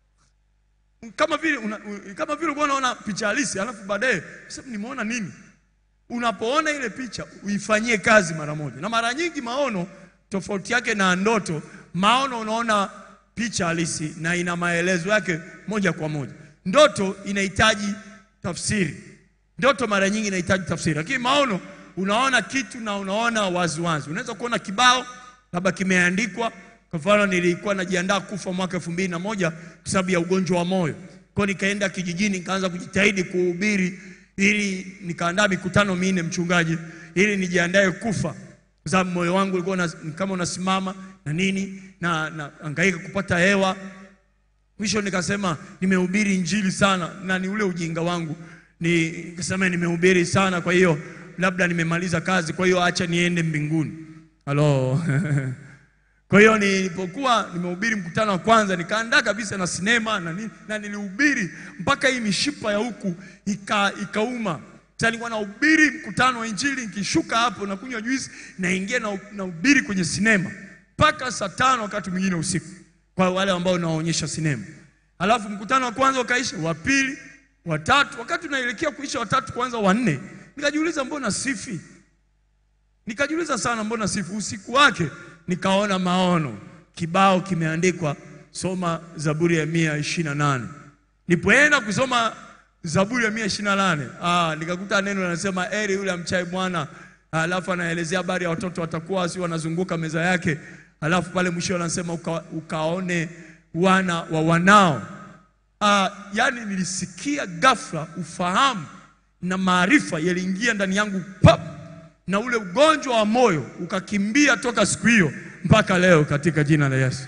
kama vile una, u- kama vile ulikuwa unaona picha halisi, halafu baadaye sasa nimeona nini? Unapoona ile picha uifanyie kazi mara moja. Na mara nyingi maono, tofauti yake na ndoto, maono unaona picha halisi na ina maelezo yake moja kwa moja. Ndoto inahitaji tafsiri. Ndoto mara nyingi inahitaji tafsiri, lakini maono unaona kitu na unaona waziwazi. Unaweza kuona kibao labda kimeandikwa. Kwa mfano, nilikuwa najiandaa kufa mwaka elfu mbili na moja kwa sababu ya ugonjwa wa moyo, kwa hiyo nikaenda kijijini, nikaanza kujitahidi kuhubiri ili nikaandaa mikutano minne mchungaji, ili nijiandae kufa, kwa sababu moyo wangu ulikuwa una- ni kama unasimama na nini na, na angaika kupata hewa. Mwisho nikasema nimehubiri injili sana, na ni ule ujinga wangu, Ni- nikasema nimehubiri sana, kwa hiyo labda nimemaliza kazi, kwa hiyo acha niende mbinguni. Halo Kwa hiyo nilipokuwa nimehubiri mkutano wa kwanza nikaandaa kabisa na sinema na nini, na nilihubiri mpaka hii mishipa ya huku ika, ikauma. Sasa nilikuwa nahubiri mkutano wa injili, nikishuka hapo na kunywa juisi, naingia na nahubiri kwenye sinema mpaka saa tano wakati mwingine usiku, kwa wale ambao nawaonyesha sinema. Alafu mkutano wa kwanza ukaisha, wa pili, wa tatu. Wakati unaelekea kuisha wa tatu, kwanza wa nne, nikajiuliza mbona sifi Nikajiuliza sana mbona sifu. Usiku wake nikaona maono, kibao kimeandikwa soma Zaburi ya mia ishirini na nane. Nipoenda kusoma Zaburi ya mia ishirini na nane ah, nikakuta neno linasema eri yule amchaye Bwana, alafu anaelezea habari ya watoto watakuwa si wanazunguka meza yake, alafu pale mwisho anasema uka, ukaone wana wa wanao. Ah, yani nilisikia ghafla ufahamu na maarifa yaliingia ndani yangu pap na ule ugonjwa wa moyo ukakimbia toka siku hiyo mpaka leo katika jina la Yesu.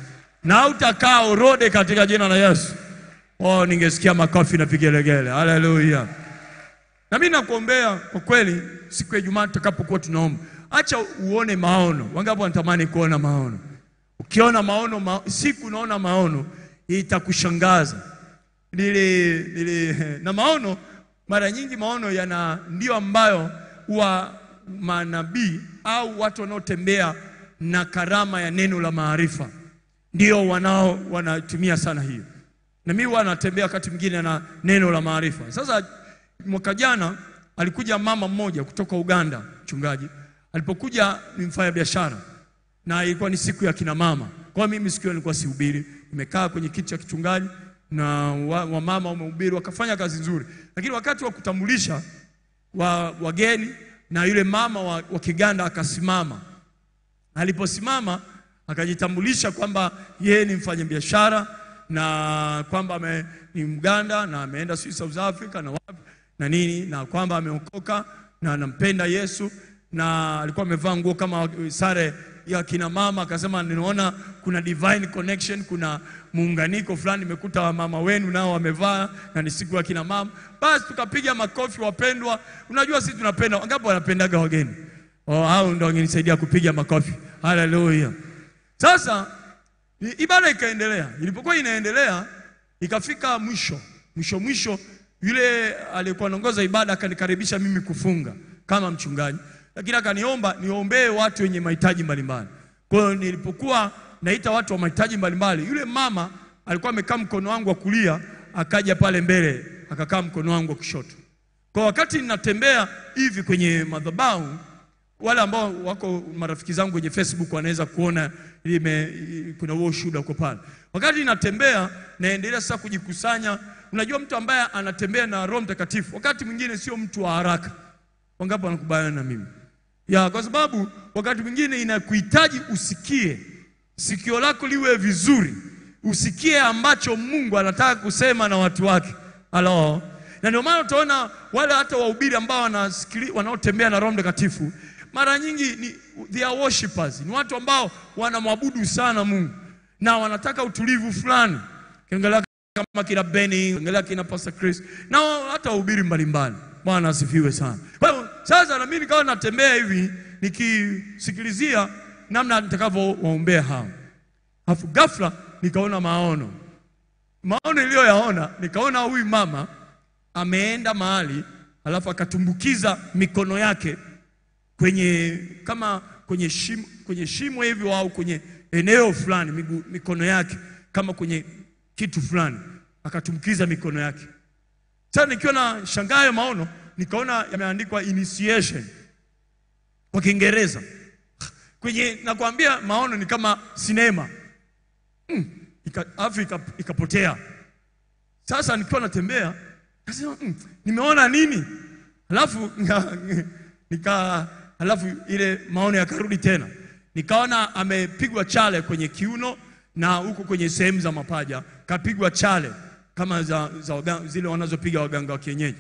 na hautakaa orode katika jina la Yesu. Oh, ningesikia makofi na vigelegele. Haleluya. Na mimi nakuombea kwa kweli, siku ya Ijumaa tutakapokuwa tunaomba, acha uone maono. Wangapi wanatamani kuona maono? Ukiona maono ma, siku unaona maono itakushangaza. Nili, nili, na maono mara nyingi maono yana ndio ambayo huwa manabii au watu wanaotembea na karama ya neno la maarifa ndio wanao wanatumia sana hiyo, na mimi huwa natembea wakati mwingine na neno la maarifa. Sasa mwaka jana alikuja mama mmoja kutoka Uganda, mchungaji. Alipokuja ni mfanya biashara na ilikuwa ni siku ya kina mama. Kwa hiyo mimi siku hiyo nilikuwa sihubiri, nimekaa kwenye kiti cha kichungaji na wamama wa wamehubiri wakafanya kazi nzuri, lakini wakati wa kutambulisha wa wageni na yule mama wa, wa Kiganda akasimama. Aliposimama akajitambulisha kwamba yeye ni mfanyabiashara na kwamba ame, ni Mganda na ameenda sijui South Africa na wapi na nini na kwamba ameokoka na anampenda Yesu na alikuwa amevaa nguo kama sare ya kina mama. Akasema ninaona kuna divine connection, kuna muunganiko fulani, nimekuta wamama wenu nao wamevaa na ni siku ya kina mama. Basi tukapiga makofi, wapendwa. Unajua sisi tunapenda, wangapi wanapendaga wageni? Oh, hao ndio wangenisaidia kupiga makofi. Haleluya! Sasa i- ibada ikaendelea. Ilipokuwa inaendelea, ikafika mwisho mwisho mwisho, yule aliyekuwa anaongoza ibada akanikaribisha mimi kufunga kama mchungaji, lakini akaniomba niombee watu wenye mahitaji mbalimbali. Kwa hiyo nilipokuwa naita watu wa mahitaji mbalimbali, yule mama alikuwa amekaa mkono wangu wa kulia, akaja pale mbele akakaa mkono wangu wa kushoto. Kwa wakati ninatembea hivi kwenye madhabahu, wale ambao wako marafiki zangu kwenye Facebook wanaweza kuona ime, kuna huo ushuhuda uko pale. Wakati natembea naendelea sasa kujikusanya. Unajua, mtu ambaye anatembea na Roho Mtakatifu wakati mwingine sio mtu wa haraka. Wangapi wanakubaliana na mimi? Ya, kwa sababu wakati mwingine inakuhitaji usikie, sikio lako liwe vizuri, usikie ambacho Mungu anataka kusema na watu wake. Halo. Na ndio maana utaona wale hata wahubiri ambao wanasikili wanaotembea na Roho Mtakatifu mara nyingi ni they are worshipers, ni watu ambao wanamwabudu sana Mungu na wanataka utulivu fulani. Kiangalia kama kina Benny, angalia kina Pastor Chris na hata wahubiri mbalimbali. Bwana asifiwe sana. Kwa hiyo sasa na mimi nikawa natembea hivi nikisikilizia namna nitakavyowaombea hao. Alafu ghafla nikaona maono. Maono niliyoyaona nikaona huyu mama ameenda mahali alafu akatumbukiza mikono yake kwenye kama kwenye shimo, kwenye shimo hivi au kwenye eneo fulani migu, mikono yake kama kwenye kitu fulani akatumbukiza mikono yake. Sasa nikiwa na shangaa hayo maono, nikaona yameandikwa initiation kwa Kiingereza kwenye, nakwambia maono ni kama sinema mm, ika, afu ika- ikapotea. Sasa nikiwa natembea nasema mm, nimeona nini? Halafu nika, nika halafu ile maono yakarudi tena, nikaona amepigwa chale kwenye kiuno na huko kwenye sehemu za mapaja kapigwa chale kama za, za waga, zile wanazopiga waganga wa kienyeji.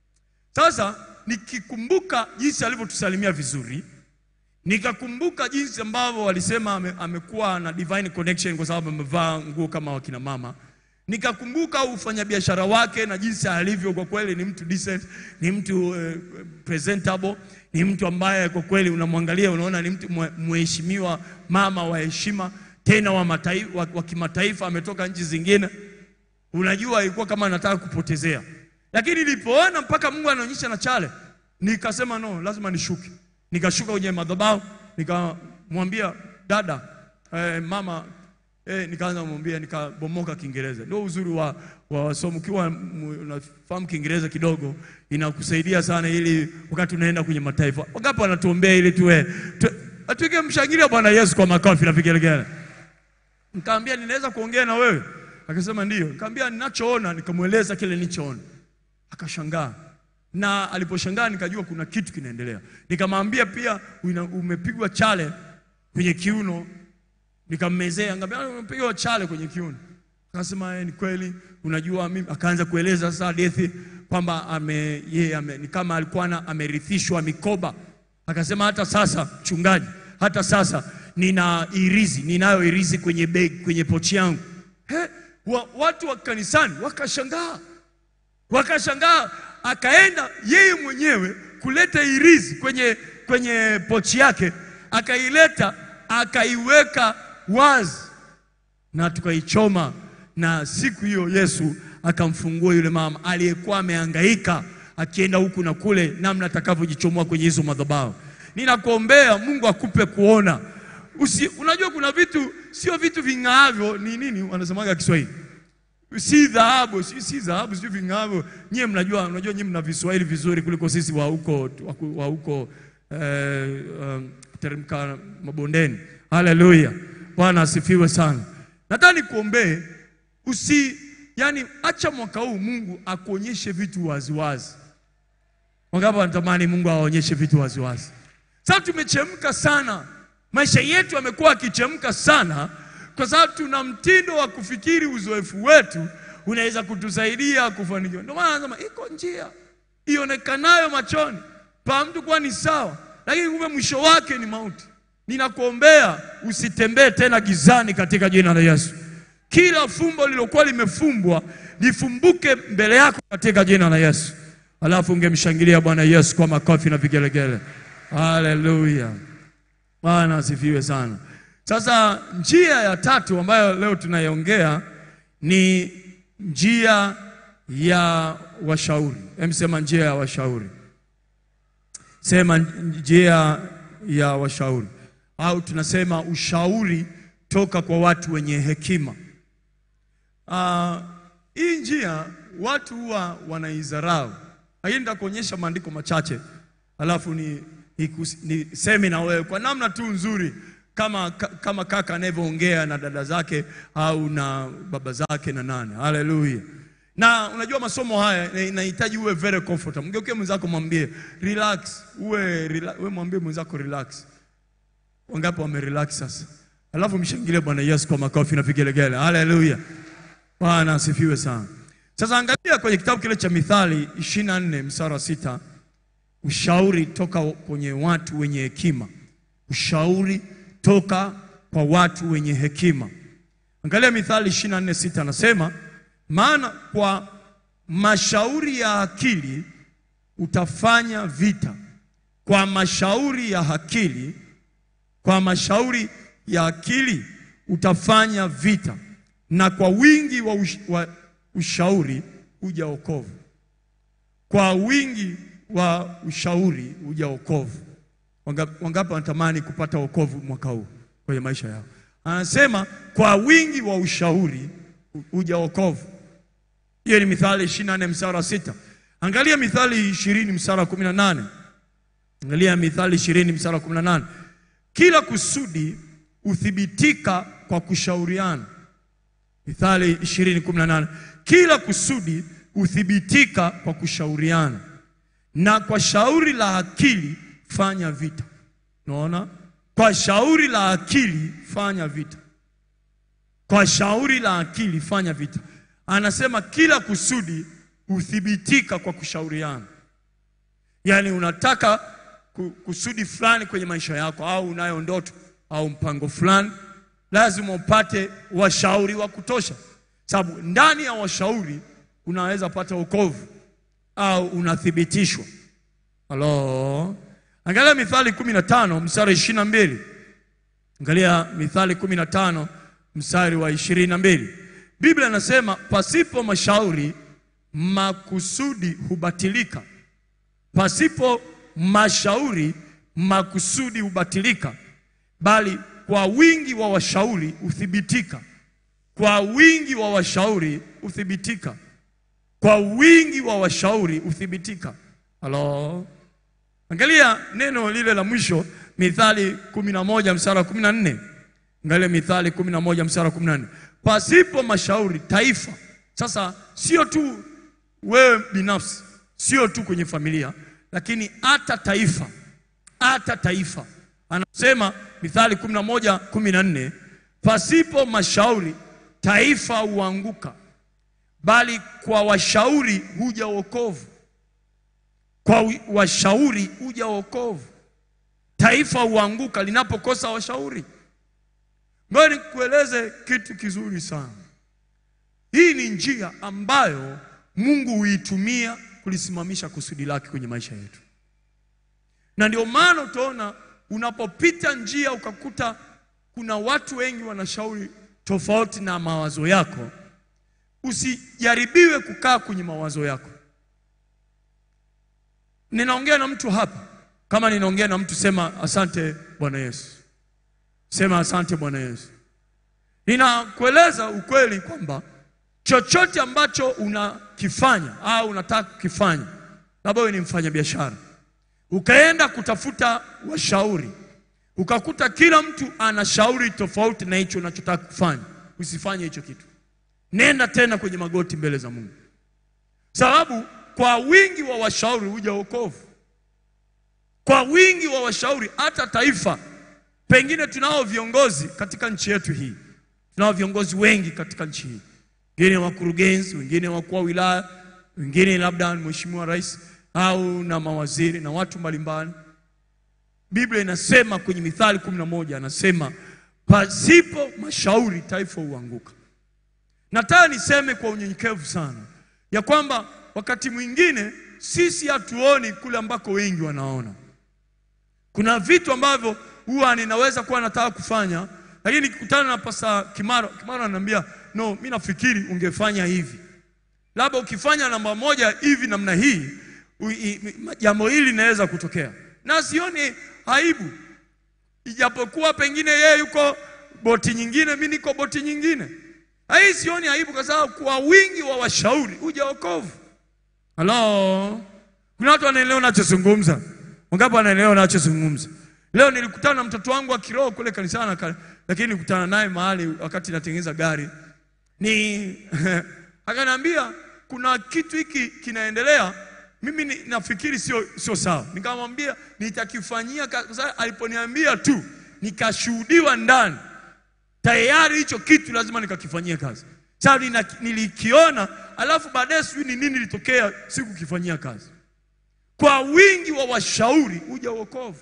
Sasa nikikumbuka jinsi alivyotusalimia vizuri, nikakumbuka jinsi ambavyo walisema ame, amekuwa na divine connection kwa sababu amevaa nguo kama wakina mama. Nikakumbuka ufanyabiashara wake na jinsi alivyo, kwa kweli ni mtu decent, ni mtu eh, presentable, ni mtu ambaye kwa kweli unamwangalia unaona ni mtu mwe- mheshimiwa, mama wa heshima, tena wa, mataifa, wa, wa kimataifa, ametoka nchi zingine unajua ilikuwa kama anataka kupotezea, lakini nilipoona mpaka Mungu anaonyesha na chale, nikasema no, lazima nishuke. Nikashuka kwenye madhabahu, nikamwambia dada, eh, mama eh, nikaanza kumwambia, nikabomoka Kiingereza. Ndio uzuri wa, wa wasomo, ukiwa m- unafahamu Kiingereza kidogo inakusaidia sana, ili wakati unaenda kwenye mataifa. Wangapi wanatuombea ili tuwe tu, tuige mshangilia Bwana Yesu kwa makofi na vigelegele. Nikamwambia ninaweza kuongea na wewe? Akasema ndio. Nikamwambia ninachoona, nikamweleza kile nilichoona. Akashangaa. Na aliposhangaa nikajua kuna kitu kinaendelea. Nikamwambia pia una- umepigwa chale kwenye kiuno. Nikammezea, nikamwambia umepigwa chale kwenye kiuno. Akasema eh, ni kweli, unajua mimi akaanza kueleza sasa hadithi kwamba ame yeye ame, ni kama alikuwa na- amerithishwa mikoba. Akasema hata sasa mchungaji, hata sasa nina irizi, ninayo irizi kwenye beg, kwenye pochi yangu. He, wa, watu wa kanisani wakashangaa, wakashangaa. Akaenda yeye mwenyewe kuleta irizi kwenye, kwenye pochi yake, akaileta akaiweka wazi na tukaichoma, na siku hiyo Yesu akamfungua yule mama aliyekuwa amehangaika akienda huku na kule, namna atakavyojichomoa kwenye hizo madhabahu. Ninakuombea Mungu akupe kuona Usi, unajua kuna vitu sio vitu ving'aavyo, ni nini wanasemaga Kiswahili, si dhahabu, si si dhahabu, si ving'aavyo. Nyie mnajua, unajua nyie mna Viswahili vizuri kuliko sisi wa huko wa huko eh, um, teremka mabondeni. Haleluya, Bwana asifiwe sana. Nataka nikuombee usi, yani acha mwaka huu Mungu akuonyeshe vitu waziwazi. Wangapi wanatamani Mungu awaonyeshe vitu waziwazi? Sasa tumechemka sana, maisha yetu yamekuwa akichemka sana, kwa sababu tuna mtindo wa kufikiri uzoefu wetu unaweza kutusaidia kufanikiwa. Ndio maana anasema iko njia ionekanayo machoni pa mtu kuwa ni sawa, lakini kumbe mwisho wake ni mauti. Ninakuombea usitembee tena gizani katika jina la Yesu. Kila fumbo lilokuwa limefumbwa lifumbuke mbele yako katika jina la Yesu. Alafu ungemshangilia Bwana Yesu kwa makofi na vigelegele. Haleluya, Bwana asifiwe sana. Sasa njia ya tatu ambayo leo tunaiongea ni njia ya washauri. Hem, sema njia ya washauri, sema njia ya washauri, au tunasema ushauri toka kwa watu wenye hekima. Ah, hii njia watu huwa wanaidharau, lakini nitakuonyesha maandiko machache alafu ni niseme na wewe kwa namna tu nzuri kama, ka- kama kaka anavyoongea na dada zake au na baba zake na nane. Haleluya! Na unajua masomo haya inahitaji uwe very comfortable. Mgeukie mwenzako mwambie relax, uwe rela, uwe mwambie mwenzako relax. Wangapi wame relax sasa? Alafu mshangilie Bwana Yesu kwa makofi na vigelegele. Haleluya! Bwana asifiwe sana. Sasa angalia kwenye kitabu kile cha Mithali 24 mstari wa sita ushauri toka kwenye watu wenye hekima. Ushauri toka kwa watu wenye hekima. Angalia Mithali 24:6 anasema, maana kwa mashauri ya akili utafanya vita, kwa mashauri ya akili, kwa mashauri ya akili utafanya vita, na kwa wingi wa, ush, wa ushauri uja wokovu. Kwa wingi wa ushauri uja wokovu. Wangapi wangapi wanatamani kupata wokovu mwaka huu kwenye maisha yao? Anasema kwa wingi wa ushauri u- uja wokovu. Hiyo ni Mithali 24 mstari wa sita. Angalia Mithali 20 mstari wa 18. Angalia Mithali 20 mstari wa 18. Kila kusudi huthibitika kwa kushauriana. Mithali 20:18. Kila kusudi huthibitika kwa kushauriana na kwa shauri la akili fanya vita. Unaona? Kwa shauri la akili fanya vita. Kwa shauri la akili fanya vita. Anasema kila kusudi huthibitika kwa kushauriana. Yaani unataka ku- kusudi fulani kwenye maisha yako au unayo ndoto au mpango fulani, lazima upate washauri wa kutosha, sababu ndani ya washauri unaweza pata wokovu au unathibitishwa. Halo, angalia Mithali 15 mstari 22. Angalia Mithali 15 mstari wa 22. Biblia inasema pasipo mashauri makusudi hubatilika. Pasipo mashauri makusudi hubatilika, bali kwa wingi wa washauri huthibitika. Kwa wingi wa washauri huthibitika. Kwa wingi wa washauri huthibitika. Halo, angalia neno lile la mwisho, Mithali 11 mstari wa 14. Angalia Mithali 11 mstari wa 14. Pasipo mashauri taifa. Sasa sio tu wewe binafsi, sio tu kwenye familia, lakini hata taifa, hata taifa. Anasema Mithali 11 14, pasipo mashauri taifa huanguka, bali kwa washauri huja wokovu. Kwa wi- washauri huja wokovu. Taifa huanguka linapokosa washauri. Ngoja nikueleze kitu kizuri sana. Hii ni njia ambayo Mungu huitumia kulisimamisha kusudi lake kwenye maisha yetu, na ndio maana utaona unapopita njia ukakuta kuna watu wengi wanashauri tofauti na mawazo yako, usijaribiwe kukaa kwenye mawazo yako. Ninaongea na mtu hapa, kama ninaongea na mtu, sema asante Bwana Yesu, sema asante Bwana Yesu. Ninakueleza ukweli kwamba chochote ambacho unakifanya au unataka kukifanya, labda wewe ni mfanyabiashara, ukaenda kutafuta washauri, ukakuta kila mtu ana shauri tofauti na hicho unachotaka kufanya, usifanye hicho kitu. Nenda tena kwenye magoti mbele za Mungu, sababu kwa wingi wa washauri huja wokovu. Kwa wingi wa washauri, hata taifa pengine, tunao viongozi katika nchi yetu hii, tunao viongozi wengi katika nchi hii, wengine wakurugenzi, wengine wakuu wa wilaya, wengine labda ni mheshimiwa rais au na mawaziri na watu mbalimbali. Biblia inasema kwenye Mithali kumi na moja anasema pasipo mashauri taifa huanguka. Nataka niseme kwa unyenyekevu sana ya kwamba wakati mwingine sisi hatuoni kule ambako wengi wanaona. Kuna vitu ambavyo huwa ninaweza kuwa nataka kufanya, lakini nikikutana na Pasta Kimaro, Kimaro ananiambia no, mi nafikiri ungefanya hivi, labda ukifanya namba moja hivi namna hii u- i- i- jambo hili linaweza kutokea, na sioni aibu, ijapokuwa pengine yeye yuko boti nyingine, mi niko boti nyingine. Hii sioni aibu, kwa sababu kwa wingi wa washauri huja wokovu. Halo, kuna watu wanaelewa nachozungumza? Wangapi wanaelewa nachozungumza? Leo nilikutana na mtoto wangu wa kiroho kule kanisani, aka- lakini nilikutana naye mahali wakati natengeneza gari, ni akaniambia kuna kitu hiki kinaendelea, mimi ni, nafikiri sio sio sawa. Nikamwambia nitakifanyia, ka- kwa sababu aliponiambia tu nikashuhudiwa ndani tayari hicho kitu lazima nikakifanyia kazi. Sasa nina- nilikiona, alafu baadaye sijui ni nini ilitokea, sikukifanyia kazi. Kwa wingi wa washauri huja wokovu.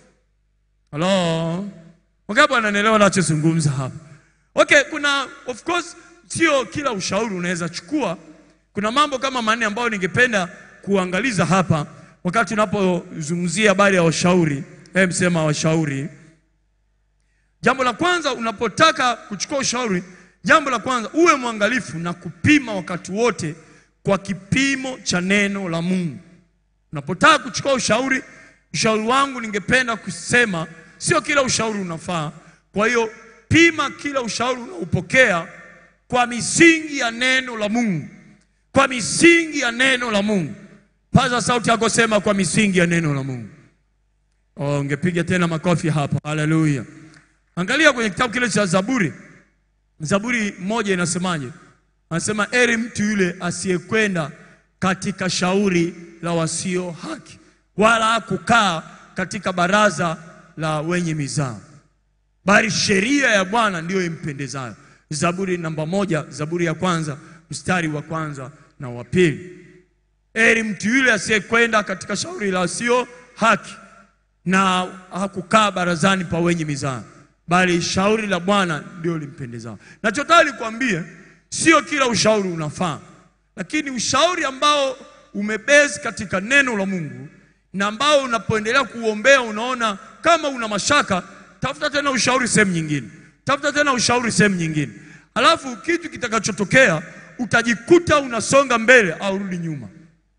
Halo, wangapi wananielewa nachozungumza hapa? Okay, kuna of course, sio kila ushauri unaweza chukua. Kuna mambo kama manne ambayo ningependa kuangaliza hapa wakati unapozungumzia habari ya washauri. Hebu sema washauri. Jambo la kwanza unapotaka kuchukua ushauri, jambo la kwanza uwe mwangalifu na kupima wakati wote kwa kipimo cha neno la Mungu. Unapotaka kuchukua ushauri, ushauri wangu ningependa kusema sio kila ushauri unafaa. Kwa hiyo pima kila ushauri unaopokea kwa misingi ya neno la Mungu, kwa misingi ya neno la Mungu. Paza sauti yako, sema kwa misingi ya neno la Mungu. Oh, ungepiga tena makofi hapa. Haleluya. Angalia kwenye kitabu kile cha Zaburi. Zaburi moja inasemaje? Anasema eri mtu yule asiyekwenda katika shauri la wasio haki, wala kukaa katika baraza la wenye mizaa, bali sheria ya Bwana ndiyo impendezayo. Zaburi namba moja, Zaburi ya kwanza mstari wa kwanza na wa pili. Eri mtu yule asiyekwenda katika shauri la wasio haki na hakukaa barazani pa wenye mizaa, bali shauri la Bwana ndio limpendezao. Nachotaka nikwambie, sio kila ushauri unafaa, lakini ushauri ambao umebezi katika neno la Mungu na ambao unapoendelea kuombea unaona kama una mashaka, tafuta tena ushauri sehemu nyingine, tafuta tena ushauri sehemu nyingine, alafu kitu kitakachotokea utajikuta unasonga mbele au rudi nyuma.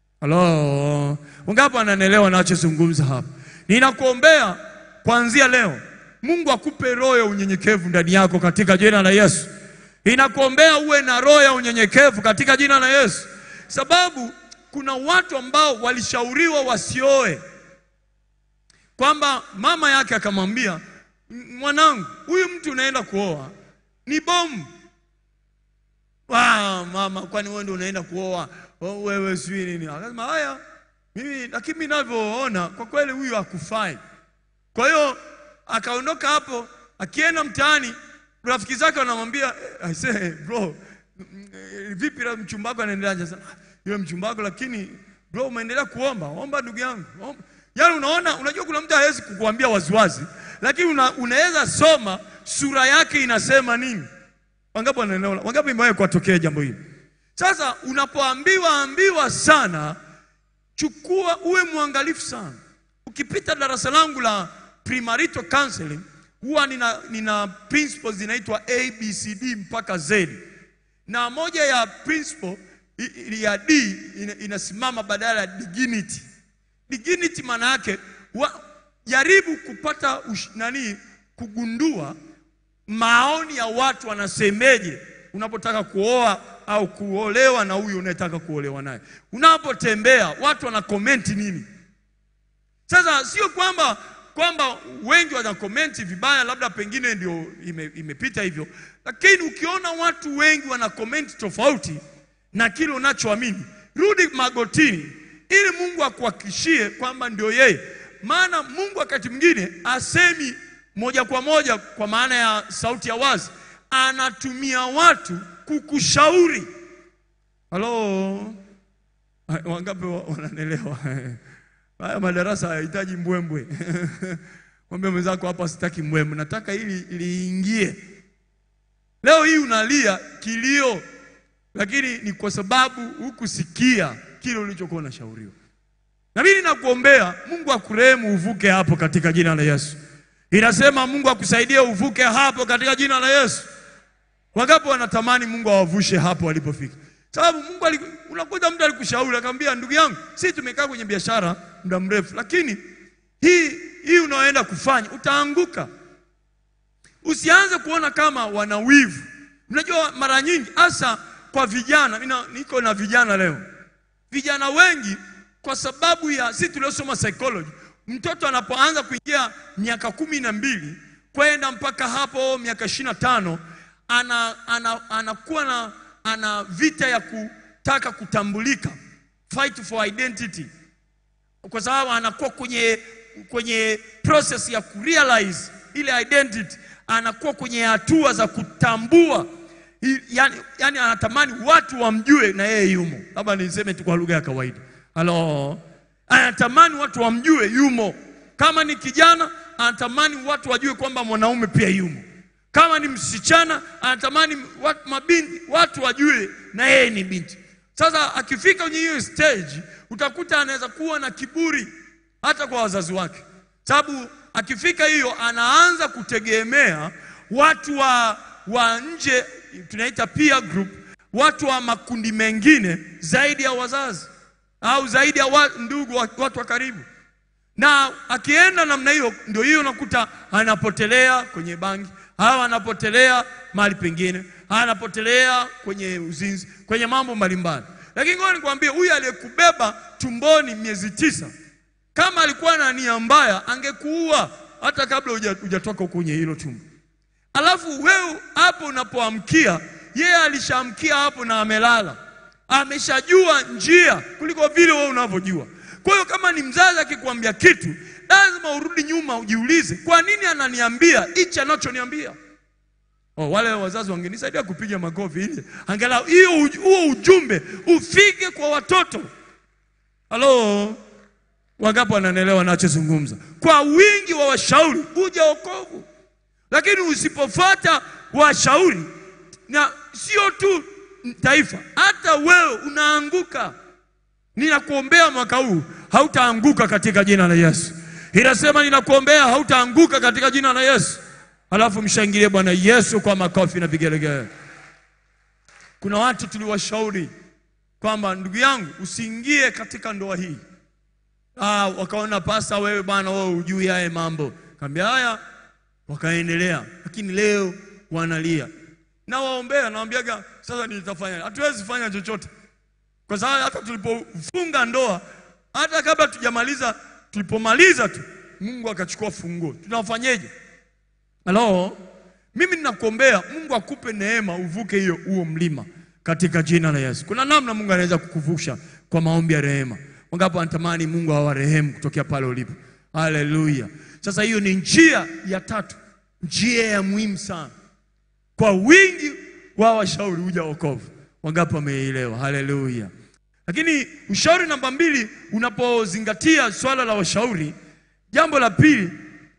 Halo, wangapi wananielewa nachozungumza hapa? Ninakuombea kuanzia leo, Mungu akupe roho ya unyenyekevu ndani yako katika jina la Yesu. Ninakuombea uwe na roho ya unyenyekevu katika jina la Yesu, sababu kuna watu ambao walishauriwa wasioe, kwamba mama yake akamwambia, mwanangu, huyu mtu unaenda kuoa ni bomu. Ah, mama, kwani wewe ndio unaenda kuoa? Oh, wewe sijui nini. Akasema haya, mimi lakini mimi ninavyoona kwa kweli huyu hakufai. Kwa hiyo akaondoka hapo, akienda mtaani, rafiki zake wanamwambia eh, I say bro, mm, eh, vipi la mchumba wako anaendeleaje? Sasa yule mchumba wako, lakini bro, umeendelea kuomba omba, ndugu yangu omba. Yaani unaona, unajua kuna mtu hawezi kukuambia waziwazi, lakini una, unaweza soma sura yake inasema nini. Wangapi wanaelewa? Wangapi imewahi kuwatokea jambo hili? Sasa unapoambiwa ambiwa sana, chukua, uwe mwangalifu sana. Ukipita darasa langu la premarital counseling, huwa nina, nina principles zinaitwa ABCD mpaka Z, na moja ya principle i- i- ya D ina, inasimama badala ya dignity. Dignity maana yake wa- jaribu kupata ush, nani kugundua maoni ya watu wanasemeje unapotaka kuoa au kuolewa na huyu unayetaka kuolewa naye. Unapotembea watu wana komenti nini? Sasa sio kwamba kwamba wengi wana komenti vibaya, labda pengine ndio ime, imepita hivyo, lakini ukiona watu wengi wana komenti tofauti na kile unachoamini, rudi magotini ili Mungu akuhakikishie kwamba ndio yeye. Maana Mungu wakati mwingine asemi moja kwa moja kwa maana ya sauti ya wazi, anatumia watu kukushauri. Halo, wangapi wa- wananielewa? Haya madarasa hayahitaji mbwembwe. Mwambie mwenzako hapa, sitaki mbwembwe, nataka ili liingie. Leo hii unalia kilio, lakini ni kwa sababu hukusikia kile ulichokuwa unashauriwa. Na mimi nakuombea Mungu akurehemu uvuke hapo katika jina la Yesu. Inasema Mungu akusaidie uvuke hapo katika jina la Yesu. Wangapi wanatamani Mungu awavushe hapo walipofika? Sababu Mungu ali, unakuta mtu alikushauri akamwambia, ndugu yangu, sisi tumekaa kwenye biashara muda mrefu, lakini hii hii unaoenda kufanya utaanguka. Usianze kuona kama wana wivu. Unajua mara nyingi hasa kwa vijana, mimi na- niko na vijana leo. Vijana wengi kwa sababu ya sisi tuliosoma psychology, mtoto anapoanza kuingia miaka kumi na mbili kwenda mpaka hapo miaka ishirini na tano ana, ana, anakuwa na ana vita ya kutaka kutambulika, fight for identity, kwa sababu anakuwa kwenye kwenye process ya kurealize ile identity, anakuwa kwenye hatua za kutambua I- yani, yani anatamani watu wamjue na yeye yumo. Labda niseme tu kwa lugha ya kawaida. Halo, anatamani watu wamjue yumo. Kama ni kijana, anatamani watu wajue kwamba mwanaume pia yumo. Kama ni msichana, anatamani watu, mabinti, watu wajue na yeye ni binti. Sasa akifika kwenye hiyo stage, utakuta anaweza kuwa na kiburi hata kwa wazazi wake, sababu akifika hiyo anaanza kutegemea watu wa, wa nje, tunaita peer group, watu wa makundi mengine zaidi ya wazazi au zaidi ya wa, ndugu wa, watu wa karibu na akienda namna hiyo, ndio hiyo unakuta anapotelea kwenye bangi au anapotelea mahali pengine, anapotelea kwenye uzinzi, kwenye mambo mbalimbali. Lakini ngoja nikwambie, huyu aliyekubeba tumboni miezi tisa, kama alikuwa na nia mbaya, angekuua hata kabla huja- hujatoka kwenye hilo tumbo. Alafu wewe hapo unapoamkia, yeye alishaamkia hapo na amelala, ameshajua njia kuliko vile wewe unavyojua. Kwa hiyo kama ni mzazi akikwambia kitu, lazima urudi nyuma ujiulize, kwa nini ananiambia hichi anachoniambia? Oh, wale wazazi wangenisaidia kupiga makofi ili angalau hiyo uj- huo ujumbe ufike kwa watoto. Halo, wangapi wananielewa nachozungumza? Kwa wingi wa washauri huja wokovu, lakini usipofuata washauri, na sio tu taifa, hata wewe unaanguka. Ninakuombea mwaka huu hautaanguka katika jina la Yesu. Inasema ninakuombea hautaanguka katika jina la Yesu. Alafu mshangilie Bwana Yesu kwa makofi na vigelegele. Kuna watu tuliwashauri kwamba ndugu yangu, usiingie katika ndoa hii. Ah, wakaona pasta, wewe bwana, wewe hujui haya mambo. Kaambia haya, wakaendelea, lakini leo wanalia. Nawaombea, nawaambiaga sasa nitafanya, hatuwezi fanya chochote kwa sababu hata tulipofunga ndoa, hata kabla tujamaliza, tulipomaliza tu Mungu akachukua funguo. Tunafanyeje? Halo, mimi ninakuombea Mungu akupe neema uvuke hiyo huo mlima katika jina la Yesu. Kuna namna Mungu anaweza kukuvusha kwa maombi ya rehema. Wangapi wanatamani Mungu awarehemu kutokea pale ulipo? Haleluya! Sasa hiyo ni njia ya tatu, njia ya muhimu sana kwa wingi wa washauri huja wokovu. Wangapi wameelewa? Haleluya! Lakini ushauri namba mbili, unapozingatia swala la washauri, jambo la pili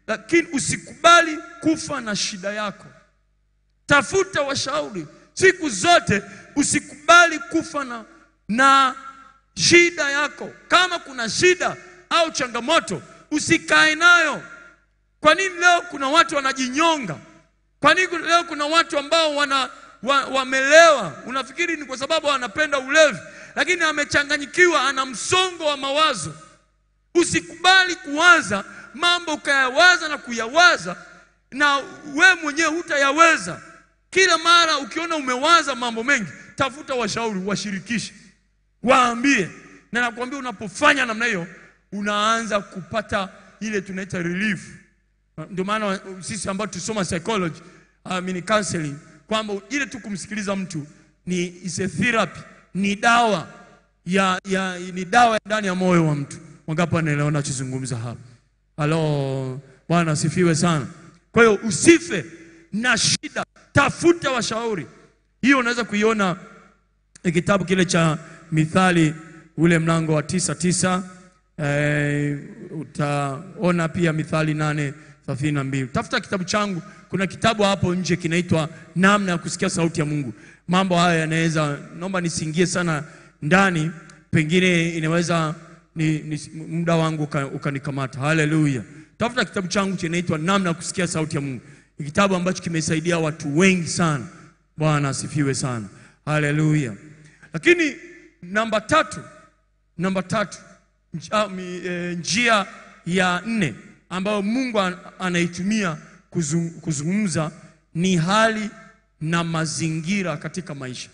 lakini usikubali kufa na shida yako. Tafuta washauri siku zote, usikubali kufa na, na shida yako. Kama kuna shida au changamoto, usikae nayo. Kwa nini leo kuna watu wanajinyonga? Kwa nini leo kuna watu ambao wana wa, wamelewa? Unafikiri ni kwa sababu wanapenda ulevi, lakini amechanganyikiwa, ana msongo wa mawazo. Usikubali kuwaza mambo ukayawaza na kuyawaza na we mwenyewe hutayaweza. Kila mara ukiona umewaza mambo mengi, tafuta washauri, washirikishe, waambie. Na nakwambia unapofanya namna hiyo, unaanza kupata ile tunaita relief. Ndio maana sisi ambao tusoma psychology, I mean counseling, kwamba ile tu kumsikiliza mtu ni is a therapy, ni dawa ya, ya ni dawa ya ndani ya moyo wa mtu. Wangapi wanaelewa nachozungumza hapa? Halo, Bwana asifiwe sana. Kwa hiyo usife na shida, tafuta washauri. Hiyo unaweza kuiona ni kitabu kile cha Mithali ule mlango wa tisa tisa. Eh, utaona pia Mithali nane thelathini na mbili. Tafuta kitabu changu, kuna kitabu hapo nje kinaitwa namna ya kusikia sauti ya Mungu. Mambo haya yanaweza, naomba nisiingie sana ndani, pengine inaweza ni, ni, muda wangu uka- ukanikamata. Haleluya! Tafuta kitabu changu kinaitwa namna ya kusikia sauti ya Mungu. Ni kitabu ambacho kimesaidia watu wengi sana. Bwana asifiwe sana. Haleluya! Lakini namba tatu, namba tatu nj- ah, mi- eh, njia ya nne ambayo Mungu an- anaitumia kuzung- kuzungumza ni hali na mazingira katika maisha.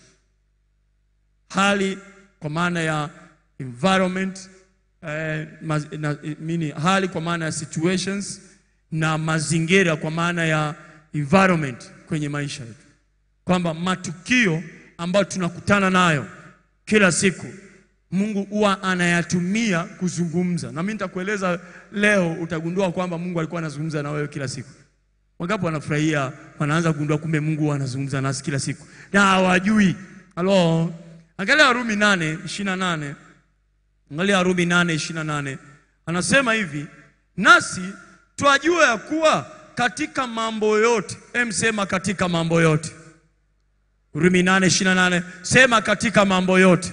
Hali kwa maana ya environment eh, maz, na, mini, hali kwa maana ya situations na mazingira kwa maana ya environment kwenye maisha yetu, kwamba matukio ambayo tunakutana nayo kila siku Mungu huwa anayatumia kuzungumza. Na mimi nitakueleza leo, utagundua kwamba Mungu alikuwa anazungumza na wewe kila siku. Wangapi wanafurahia, wanaanza kugundua kumbe Mungu huwa anazungumza nasi kila siku na hawajui. Halo, angalia Warumi nane ishirini na nane angalia Warumi nane ishirini na nane anasema hivi, nasi twajua ya kuwa katika mambo yote, em, sema katika mambo yote. Warumi nane ishirini na nane sema katika mambo yote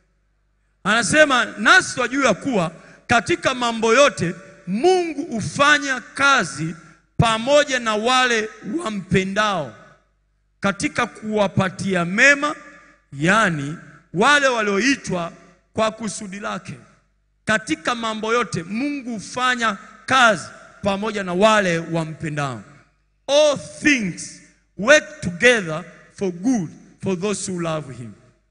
Anasema nasi twajua kuwa katika mambo yote Mungu hufanya kazi pamoja na wale wampendao katika kuwapatia mema, yaani wale walioitwa kwa kusudi lake. Katika mambo yote Mungu hufanya kazi pamoja na wale wampendao. All things work together for good for those who love him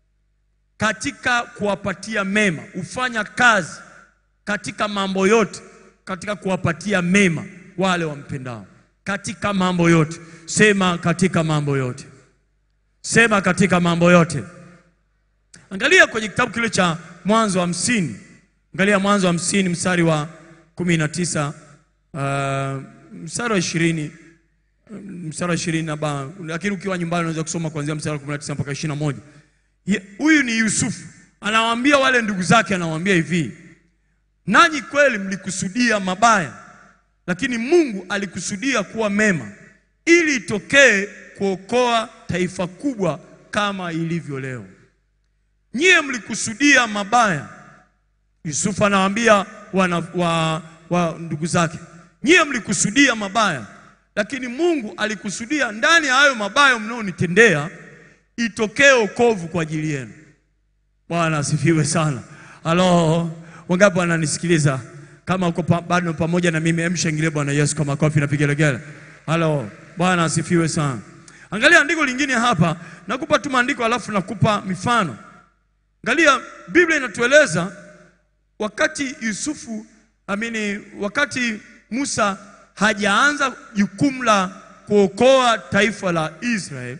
katika kuwapatia mema, hufanya kazi katika mambo yote, katika kuwapatia mema wale wampendao. Katika mambo yote, sema katika mambo yote, sema katika mambo yote. Angalia kwenye kitabu kile cha Mwanzo hamsini, angalia Mwanzo hamsini mstari wa kumi na tisa uh, mstari wa ishirini mstari wa ishirini na ba, lakini ukiwa nyumbani unaweza kusoma kuanzia mstari wa kumi na tisa mpaka ishirini na moja. Ye- Huyu ni Yusufu anawaambia wale ndugu zake, anawaambia hivi, nanyi kweli mlikusudia mabaya, lakini Mungu alikusudia kuwa mema, ili itokee kuokoa taifa kubwa kama ilivyo leo. Nyie mlikusudia mabaya. Yusufu anawaambia wana, wa, wa ndugu zake, nyie mlikusudia mabaya, lakini Mungu alikusudia ndani ya hayo mabaya mnaonitendea itokee wokovu kwa ajili yenu. Bwana asifiwe sana. Halo, wangapi wananisikiliza? Kama uko pa, bado pamoja na mimi, emshangilie Bwana Yesu kwa makofi na vigelegele. Halo, Bwana asifiwe sana. Angalia andiko lingine hapa, nakupa tu maandiko alafu nakupa mifano. Angalia, Biblia inatueleza wakati Yusufu amini, wakati Musa hajaanza jukumu la kuokoa taifa la Israeli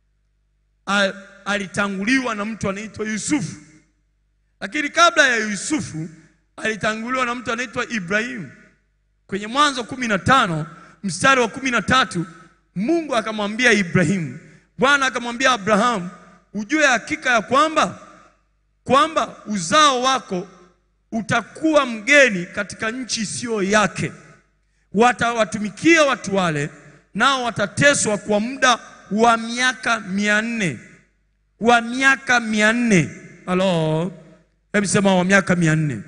al- alitanguliwa na mtu anaitwa Yusufu, lakini kabla ya Yusufu alitanguliwa na mtu anaitwa Ibrahimu. Kwenye Mwanzo kumi na tano mstari wa kumi na tatu Mungu akamwambia Ibrahimu, Bwana akamwambia Abrahamu, ujue hakika ya kwamba kwamba uzao wako utakuwa mgeni katika nchi isiyo yake, watawatumikia watu wale, nao watateswa kwa muda wa miaka mia nne wa miaka mia nne halo, hebu sema wa miaka mia nne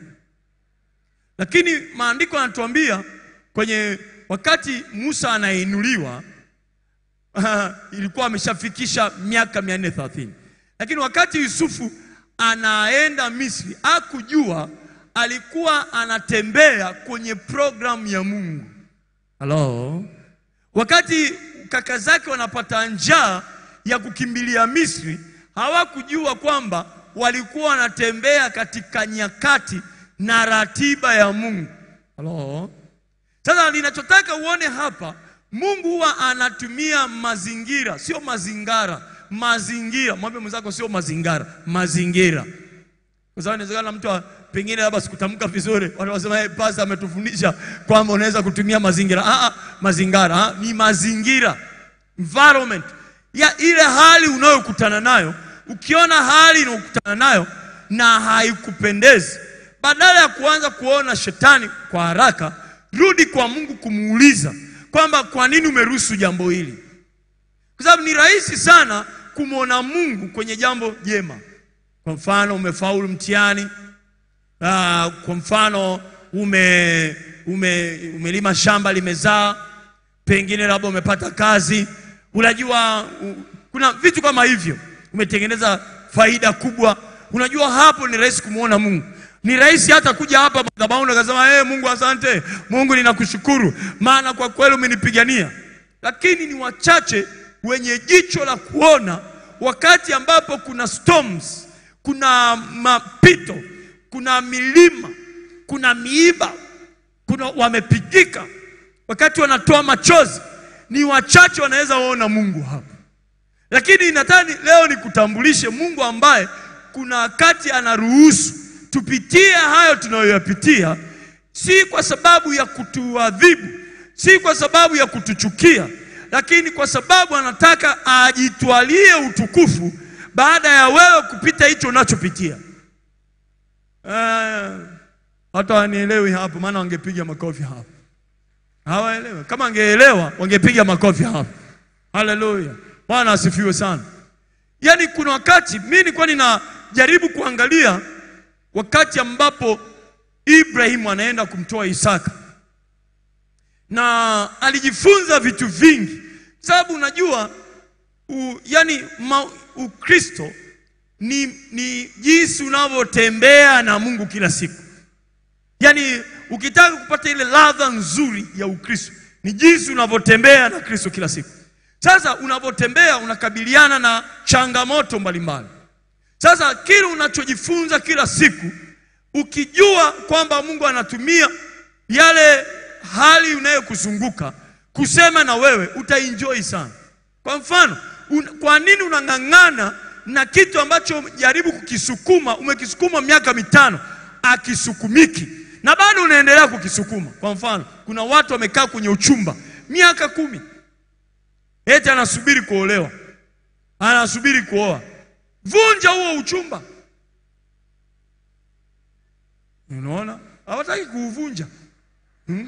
Lakini maandiko yanatuambia kwenye wakati Musa anainuliwa Ah, ilikuwa ameshafikisha miaka mia nne thelathini lakini wakati Yusufu anaenda Misri akujua alikuwa anatembea kwenye programu ya Mungu. Halo, wakati kaka zake wanapata njaa ya kukimbilia Misri, hawakujua kwamba walikuwa wanatembea katika nyakati na ratiba ya Mungu. Halo, sasa ninachotaka uone hapa, Mungu huwa anatumia mazingira, sio mazingara. Mazingira, mwambie mwenzako, sio mazingara, mazingira. Kwa sababu inawezekana mtu wa- pengine labda sikutamka vizuri, watu wasema hey, pastor ametufundisha kwamba unaweza kutumia mazingira. Ah, ah, mazingara ah, ni mazingira, environment ya ile hali unayokutana nayo. Ukiona hali unayokutana nayo na haikupendezi, badala ya kuanza kuona shetani kwa haraka, rudi kwa Mungu kumuuliza kwamba kwa nini umeruhusu jambo hili, kwa sababu ni rahisi sana kumwona Mungu kwenye jambo jema. Kwa mfano umefaulu mtihani, ah, kwa mfano ume, ume, umelima shamba limezaa, pengine labda umepata kazi, unajua u, kuna vitu kama hivyo, umetengeneza faida kubwa. Unajua hapo ni rahisi kumwona Mungu. Ni rahisi hata kuja hapa madhabahuni akasema hey, Mungu asante, Mungu ninakushukuru, maana kwa kweli umenipigania. Lakini ni wachache wenye jicho la kuona wakati ambapo kuna storms, kuna mapito, kuna milima, kuna miiba, kuna wamepigika, wakati wanatoa machozi, ni wachache wanaweza waona Mungu hapa. Lakini nataka leo nikutambulishe Mungu ambaye kuna wakati anaruhusu tupitie hayo tunayoyapitia, si kwa sababu ya kutuadhibu, si kwa sababu ya kutuchukia, lakini kwa sababu anataka ajitwalie utukufu baada ya wewe kupita hicho unachopitia. Eh, hata wanielewi hapo, maana wangepiga makofi hapo. Hawaelewi. Kama wangeelewa wangepiga makofi hapo. Haleluya, Bwana asifiwe sana. Yaani kuna wakati mimi nilikuwa ninajaribu kuangalia wakati ambapo Ibrahimu anaenda kumtoa Isaka na alijifunza vitu vingi, sababu unajua u, yani ma, Ukristo ni, ni jinsi unavyotembea na Mungu kila siku. Yaani ukitaka kupata ile ladha nzuri ya Ukristo ni jinsi unavyotembea na Kristo kila siku. Sasa unavyotembea unakabiliana na changamoto mbalimbali. Sasa kile unachojifunza kila siku, ukijua kwamba Mungu anatumia yale hali unayokuzunguka kusema na wewe, utaenjoy sana. Kwa mfano, un, kwa nini unang'ang'ana na kitu ambacho jaribu kukisukuma, umekisukuma miaka mitano, akisukumiki na bado unaendelea kukisukuma? Kwa mfano, kuna watu wamekaa kwenye uchumba miaka kumi, eti anasubiri kuolewa, anasubiri kuoa. Vunja huo uchumba. Unaona, hawataki kuuvunja hmm?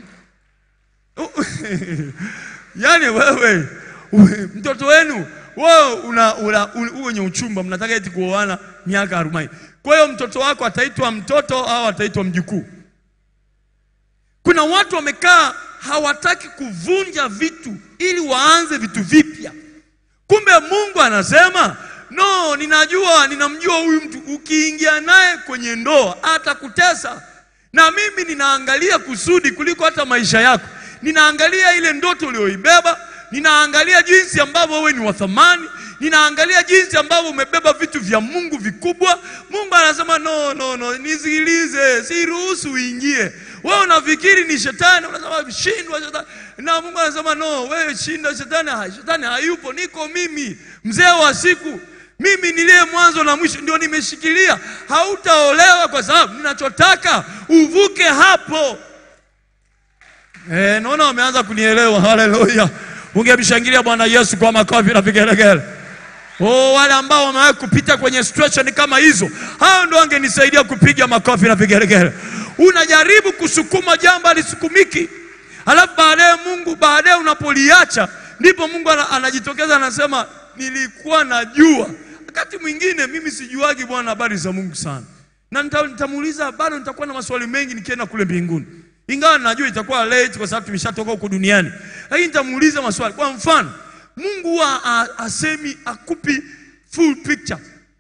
Yaani wewe uwe- mtoto wenu wewe una, una, u- wenye uchumba mnataka eti kuoana miaka arobaini. Kwa hiyo mtoto wako ataitwa mtoto au ataitwa mjukuu? Kuna watu wamekaa hawataki kuvunja vitu ili waanze vitu vipya. Kumbe Mungu anasema no, ninajua, ninamjua huyu mtu, ukiingia naye kwenye ndoa atakutesa, na mimi ninaangalia kusudi kuliko hata maisha yako. Ninaangalia ile ndoto uliyoibeba, ninaangalia jinsi ambavyo wewe ni wa thamani, ninaangalia jinsi ambavyo umebeba vitu vya Mungu vikubwa. Mungu anasema no, no, no, nisikilize, siruhusu uingie. Wewe unafikiri ni shetani, unasema shindwa shetani, na Mungu anasema no, wewe shinda shetani. ha- Shetani hayupo, niko mimi, mzee wa siku, mimi niliye mwanzo na mwisho, ndio nimeshikilia. Hautaolewa kwa sababu ninachotaka uvuke hapo. Eh, naona wameanza kunielewa. Haleluya! Ungemshangilia Bwana Yesu kwa makofi na vigelegele. Oh, wale ambao wamewahi kupita kwenye situation kama hizo, hao ndio wangenisaidia kupiga makofi na vigelegele. Unajaribu kusukuma jambo alisukumiki, Alafu baadaye Mungu, baadaye unapoliacha ndipo Mungu ana- anajitokeza anasema, nilikuwa najua. Wakati mwingine mimi sijuagi Bwana habari za Mungu sana, na nita- nitamuuliza bado, nitakuwa na maswali mengi nikienda kule mbinguni, ingawa najua itakuwa late kwa sababu tumeshatoka huko duniani, lakini nitamuuliza maswali. Kwa mfano, Mungu huwa a- asemi akupi full picture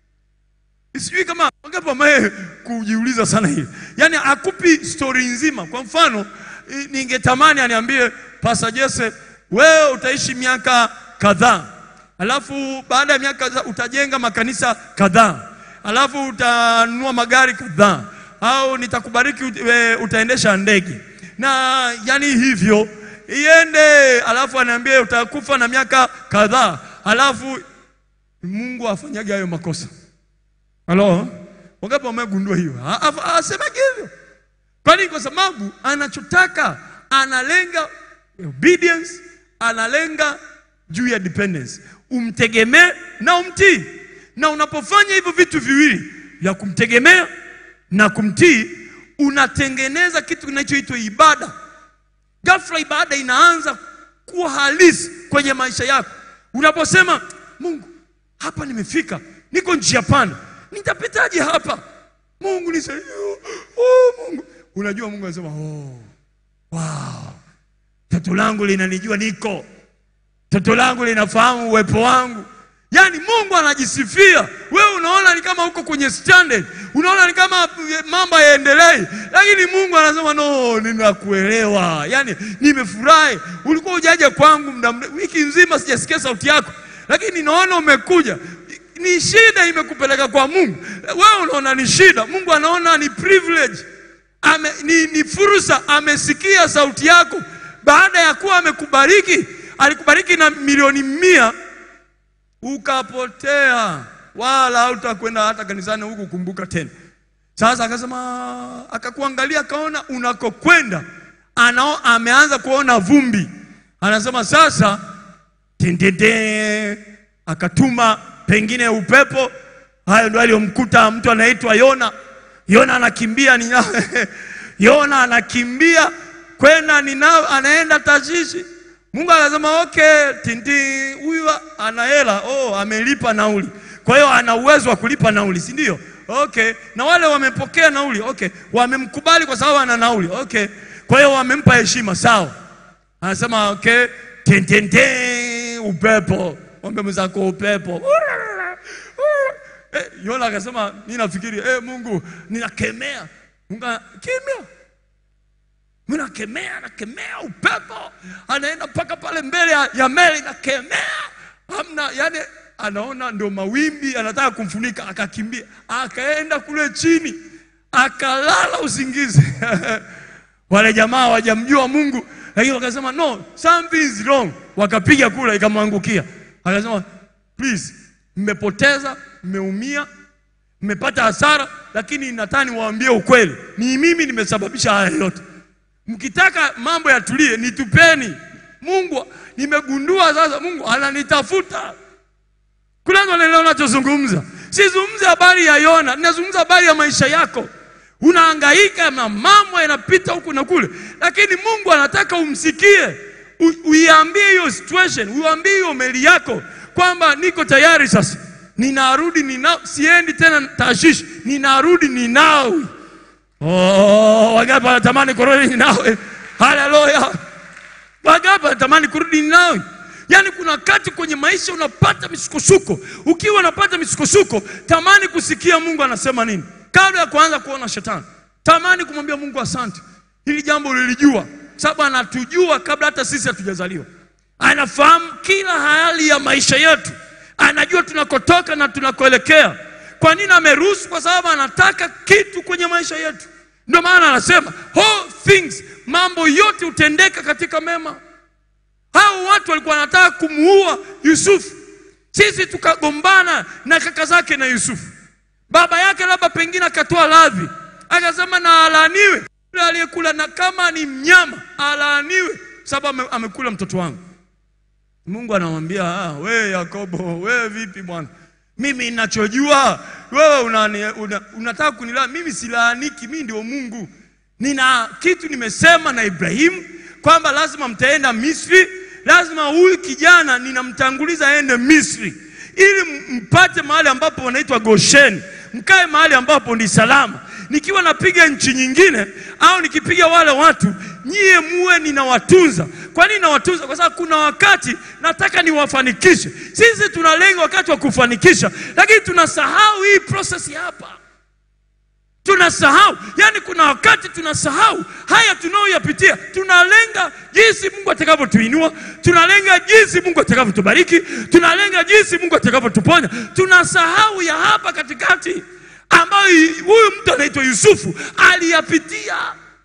sijui kama wangapi wamewahi kujiuliza sana hili, yaani akupi stori nzima. Kwa mfano, i- ningetamani aniambie Pastor Jesse, wewe utaishi miaka kadhaa, alafu baada ya miaka kadhaa utajenga makanisa kadhaa, alafu utanunua magari kadhaa, au nitakubariki ut- we- utaendesha ndege na yani hivyo iende, alafu aniambie utakufa na miaka kadhaa, alafu Mungu afanyage hayo makosa. Halo? Wangapi wamegundua hiyo? Ha- ha- Asemaje hivyo? Kwani kwa sababu anachotaka analenga obedience, analenga juu ya dependence. Umtegemee na umtii. Na unapofanya hivyo vitu viwili vya kumtegemea na kumtii, unatengeneza kitu kinachoitwa ibada. Ghafla ibada inaanza kuwa halisi kwenye maisha yako. Unaposema Mungu, hapa nimefika, niko njia panda, nitapitaje hapa? Mungu nisaidie. Oh, Mungu. Unajua Mungu anasema oh, wow, toto langu linanijua niko, toto langu linafahamu uwepo wangu. Yaani Mungu anajisifia, wewe unaona ni kama uko kwenye standard, unaona ni kama mambo yaendelei, lakini Mungu anasema no, ninakuelewa. Yaani nimefurahi, ulikuwa hujaja kwangu muda mrefu, wiki nzima sijasikia sauti yako, lakini naona umekuja. Ni shida imekupeleka kwa Mungu, wewe unaona ni shida, Mungu anaona ni privilege ame, ni, ni fursa. Amesikia sauti yako baada ya kuwa amekubariki. Alikubariki na milioni mia ukapotea, wala hautakwenda hata kanisani huku kumbuka tena. Sasa akasema, akakuangalia akaona unakokwenda, anao ameanza kuona vumbi, anasema sasa tendende, akatuma pengine upepo. Hayo ndio aliyomkuta mtu anaitwa Yona. Yona anakimbia ni Yona anakimbia kwenda Ninawi, anaenda Tarshishi. Mungu akasema okay, tindi huyu ana hela, oh, amelipa nauli, kwa hiyo ana uwezo wa kulipa nauli, si ndio? Okay, na wale wamepokea nauli, okay, wamemkubali kwa sababu ana nauli, okay, kwa hiyo wamempa heshima, sawa. Anasema okay, tentente, upepo, mwambie mwenzako upepo. Eh, Yona akasema mimi nafikiri eh, Mungu ninakemea. Mungu ana- kimya. Mimi nakemea, nakemea upepo. Anaenda mpaka pale mbele ya, ya meli nakemea. Hamna, yani anaona ndio mawimbi anataka kumfunika akakimbia. Akaenda kule chini. Akalala usingizi. Wale jamaa hawajamjua Mungu, lakini wakasema no, something is wrong. Wakapiga kula ikamwangukia. Akasema please, mmepoteza, mmeumia, mmepata hasara, lakini nataka niwaambie ukweli, ni mimi nimesababisha haya yote. Mkitaka mambo yatulie, nitupeni. Mungu nimegundua sasa, Mungu ananitafuta. Kuna watu wanaelewa nachozungumza. Sizungumzi habari ya Yona, ninazungumza habari ya maisha yako. Unahangaika na mambo yanapita huku na kule, lakini Mungu anataka umsikie, U- uiambie hiyo situation, uambie hiyo meli yako kwamba niko tayari sasa, ninarudi nina, siendi tena Tarshishi, ninarudi Ninawi. Oh, wangapi wanatamani kurudi Ninawi? Haleluya! Wangapi wanatamani kurudi Ninawi? Yaani kuna wakati kwenye maisha unapata misukosuko. Ukiwa unapata misukosuko, tamani kusikia Mungu anasema nini kabla ya kuanza kuona shetani. Tamani kumwambia Mungu asante, hili jambo ulilijua, sababu anatujua kabla hata sisi hatujazaliwa. Anafahamu kila hali ya maisha yetu, anajua tunakotoka na tunakoelekea. Kwa nini ameruhusu? Kwa sababu anataka kitu kwenye maisha yetu. Ndio maana anasema all things, mambo yote hutendeka katika mema. Hao watu walikuwa wanataka kumuua Yusufu, sisi tukagombana na kaka zake na Yusufu. Baba yake labda pengine akatoa radhi, akasema na alaaniwe yule aliyekula, na kama ni mnyama alaaniwe, sababu ame- amekula mtoto wangu. Mungu anamwambia ah, wewe Yakobo, wewe vipi bwana? Mimi ninachojua wewe unani, una, unataka kunilaa mimi, silaaniki. Mimi ndio Mungu, nina kitu nimesema na Ibrahimu kwamba lazima mtaenda Misri, lazima huyu kijana ninamtanguliza aende Misri ili mpate mahali ambapo wanaitwa Gosheni, mkae mahali ambapo ni salama. Nikiwa napiga nchi nyingine au nikipiga wale watu, nyie muwe ninawatunza. Kwa nini nawatunza? Kwa sababu kuna wakati nataka niwafanikishe. Sisi tuna lengo wakati wa kufanikisha, lakini tunasahau hii process hapa tunasahau yani, kuna wakati tunasahau haya tunayoyapitia. Tunalenga jinsi Mungu atakavyotuinua, tunalenga jinsi Mungu atakavyotubariki, tunalenga jinsi Mungu atakavyotuponya. Tunasahau ya hapa katikati ambayo huyu mtu anaitwa Yusufu aliyapitia.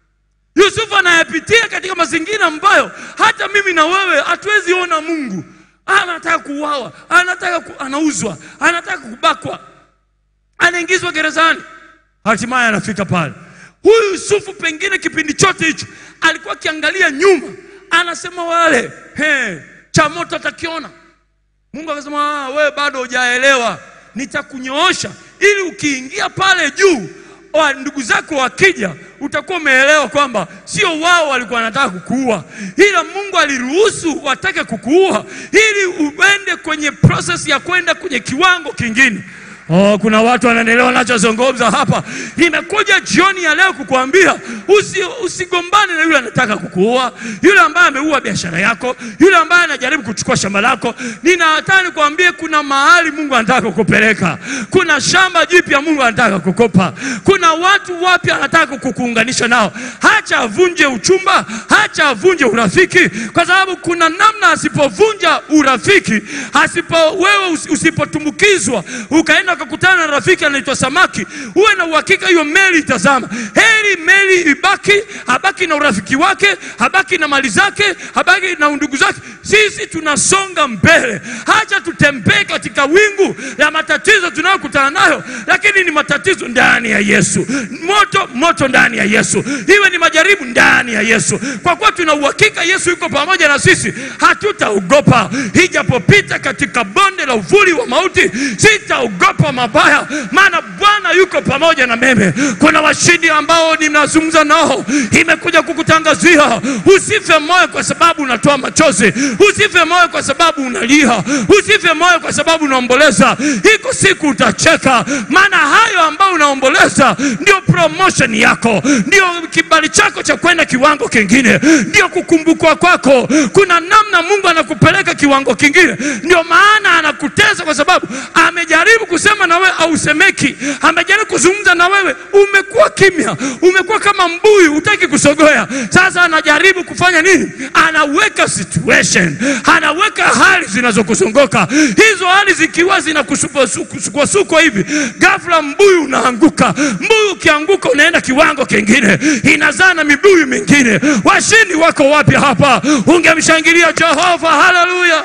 Yusufu anayapitia katika mazingira ambayo hata mimi na wewe hatuwezi ona Mungu. Anataka kuuawa, anataka ku, anauzwa, anataka kubakwa, anaingizwa gerezani hatimaye anafika pale. Huyu Yusufu pengine kipindi chote hicho alikuwa akiangalia nyuma, anasema wale he, cha moto atakiona. Mungu akasema "Ah, wewe bado hujaelewa, nitakunyoosha ili ukiingia pale juu wa ndugu zako wakija, utakuwa umeelewa kwamba sio wao walikuwa wanataka kukuua, ila Mungu aliruhusu watake kukuua ili uende kwenye process ya kwenda kwenye kiwango kingine. Oh, kuna watu wanaelewa wanachozungumza hapa. Nimekuja jioni ya leo kukuambia usi, usigombane na yule anataka kukuua, yule ambaye ameua biashara yako, yule ambaye anajaribu kuchukua shamba lako. Ninataka nikwambie kuna mahali Mungu anataka kukupeleka, kuna shamba jipya Mungu anataka kukupa, kuna watu wapya anataka kukuunganisha nao. Hacha avunje uchumba, hacha avunje urafiki, kwa sababu kuna namna asipovunja urafiki, asipo wewe usi- usipotumbukizwa ukaenda ukakutana na rafiki anaitwa samaki, uwe na uhakika hiyo meli itazama. Heri meli ibaki, habaki na urafiki wake, habaki na mali zake, habaki na ndugu zake. Sisi tunasonga mbele, hacha tutembee katika wingu la matatizo tunayokutana nayo, lakini ni matatizo ndani ya Yesu, moto moto ndani ya Yesu, iwe ni majaribu ndani ya Yesu. Kwa kuwa tuna uhakika Yesu yuko pamoja na sisi, hatutaogopa ijapopita katika bonde la uvuli wa mauti, sitaogopa mabaya, maana Bwana yuko pamoja na mimi. Kuna washindi ambao ninazungumza nao, imekuja kukutangazia usife moyo kwa sababu unatoa machozi, usife moyo kwa sababu unalia, usife moyo kwa sababu unaomboleza. Iko siku utacheka, maana hayo ambayo unaomboleza ndio promotion yako, ndio kibali chako cha kwenda kiwango kingine, ndio kukumbukwa kwako. Kuna namna Mungu anakupeleka kiwango kingine, ndio maana anakutesa kwa sababu amejaribu kusema na wewe ausemeki, amejaribu kuzungumza na wewe, umekuwa kimya, umekuwa kama mbuyu, hutaki kusogoya. Sasa anajaribu kufanya nini? Anaweka situation, anaweka hali zinazokuzunguka. Hizo hali zikiwa zinakusukwasukwa hivi, ghafla mbuyu unaanguka. Mbuyu ukianguka, unaenda kiwango kingine, inazaa na mibuyu mingine. Washindi wako wapi hapa? Ungemshangilia Jehova! Haleluya,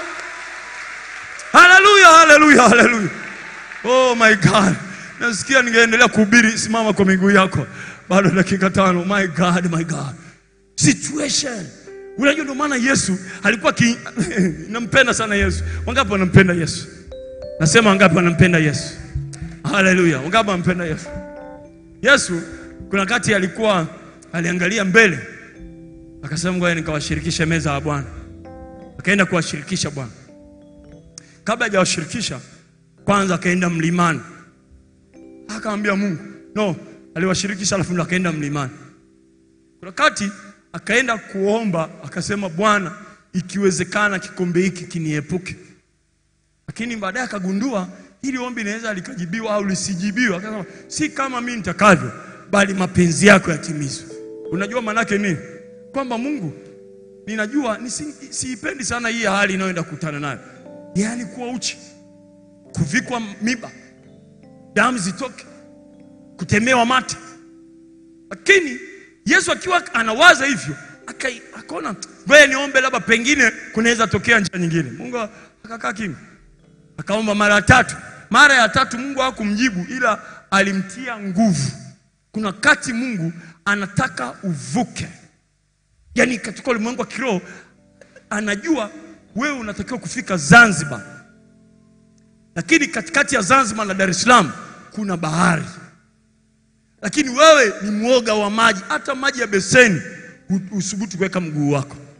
haleluya, haleluya, haleluya! Oh my God, nasikia ningeendelea kuhubiri. Simama kwa miguu yako, bado dakika tano. My God, my God, situation. Unajua, ndio maana Yesu alikuwa ki... nampenda sana Yesu. Wangapi wanampenda Yesu? Nasema wangapi wanampenda Yesu? Haleluya, wangapi wanampenda Yesu? Yesu kuna wakati alikuwa aliangalia mbele, akasema ngoja nikawashirikishe meza ya Bwana. Akaenda kuwashirikisha Bwana. Kabla hajawashirikisha kwanza akaenda mlimani, akamwambia Mungu no, aliwashirikisha alafu ndo akaenda mlimani. Kuna wakati akaenda kuomba, akasema Bwana, ikiwezekana kikombe hiki kiniepuke. Lakini baadaye akagundua hili ombi linaweza likajibiwa au lisijibiwa. Akasema si kama mimi nitakavyo, bali mapenzi yako yatimizwe. Unajua maanake nini? Kwamba Mungu, ninajua nisi- siipendi sana hii hali inayoenda kukutana nayo, yaani kuwa uchi kuvikwa miba, damu zitoke, kutemewa mate. Lakini Yesu akiwa anawaza hivyo, akai- akaona ngoja niombe, labda pengine kunaweza tokea njia nyingine. Mungu akakaa kimya, akaomba mara ya tatu. Mara ya tatu Mungu hakumjibu, ila alimtia nguvu. Kuna wakati Mungu anataka uvuke, yaani katika ulimwengu wa kiroho anajua wewe unatakiwa kufika Zanzibar lakini katikati ya Zanzibar na Dar es Salaam kuna bahari, lakini wewe ni mwoga wa maji. Hata maji ya beseni hu- husubutu kuweka mguu wako.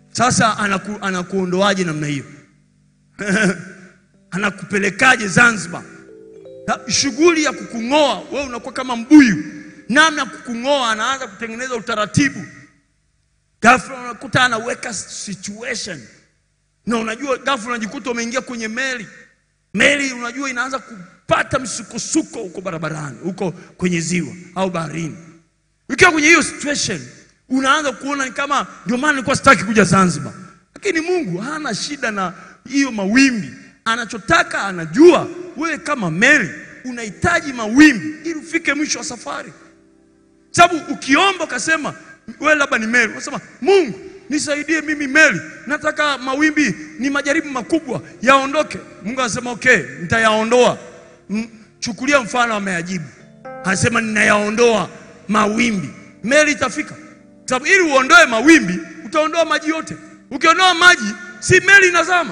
Sasa anaku, anakuondoaje namna hiyo? anakupelekaje Zanzibar? Na Shughuli ya kukung'oa wewe unakuwa kama mbuyu, namna ya kukung'oa, anaanza kutengeneza utaratibu. Ghafla unakuta anaweka situation, na unajua ghafla unajikuta umeingia kwenye meli. Meli unajua inaanza kupata msukosuko huko barabarani, huko kwenye ziwa au baharini. Ukiwa kwenye hiyo situation unaanza kuona ni kama, ndio maana nilikuwa sitaki kuja Zanzibar, lakini Mungu hana shida na hiyo mawimbi. Anachotaka anajua wewe kama meli unahitaji mawimbi ili ufike mwisho wa safari, sababu ukiomba ukasema wewe labda ni meli, unasema Mungu nisaidie mimi meli, nataka mawimbi, ni majaribu makubwa yaondoke. Mungu anasema okay, nitayaondoa. M- Chukulia mfano, ameyajibu anasema ninayaondoa mawimbi, meli itafika. Sababu ili uondoe mawimbi utaondoa maji yote. Ukiondoa maji, si meli inazama.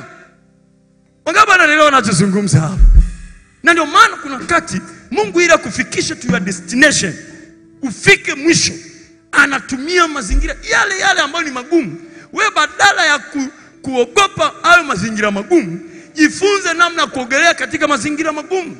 Wangapi wanaelewa nachozungumza hapa? Na ndio maana kuna wakati Mungu ili akufikishe to your destination, ufike mwisho, anatumia mazingira yale yale ambayo ni magumu. Wewe badala ya ku, kuogopa hayo mazingira magumu, jifunze namna ya kuogelea katika mazingira magumu.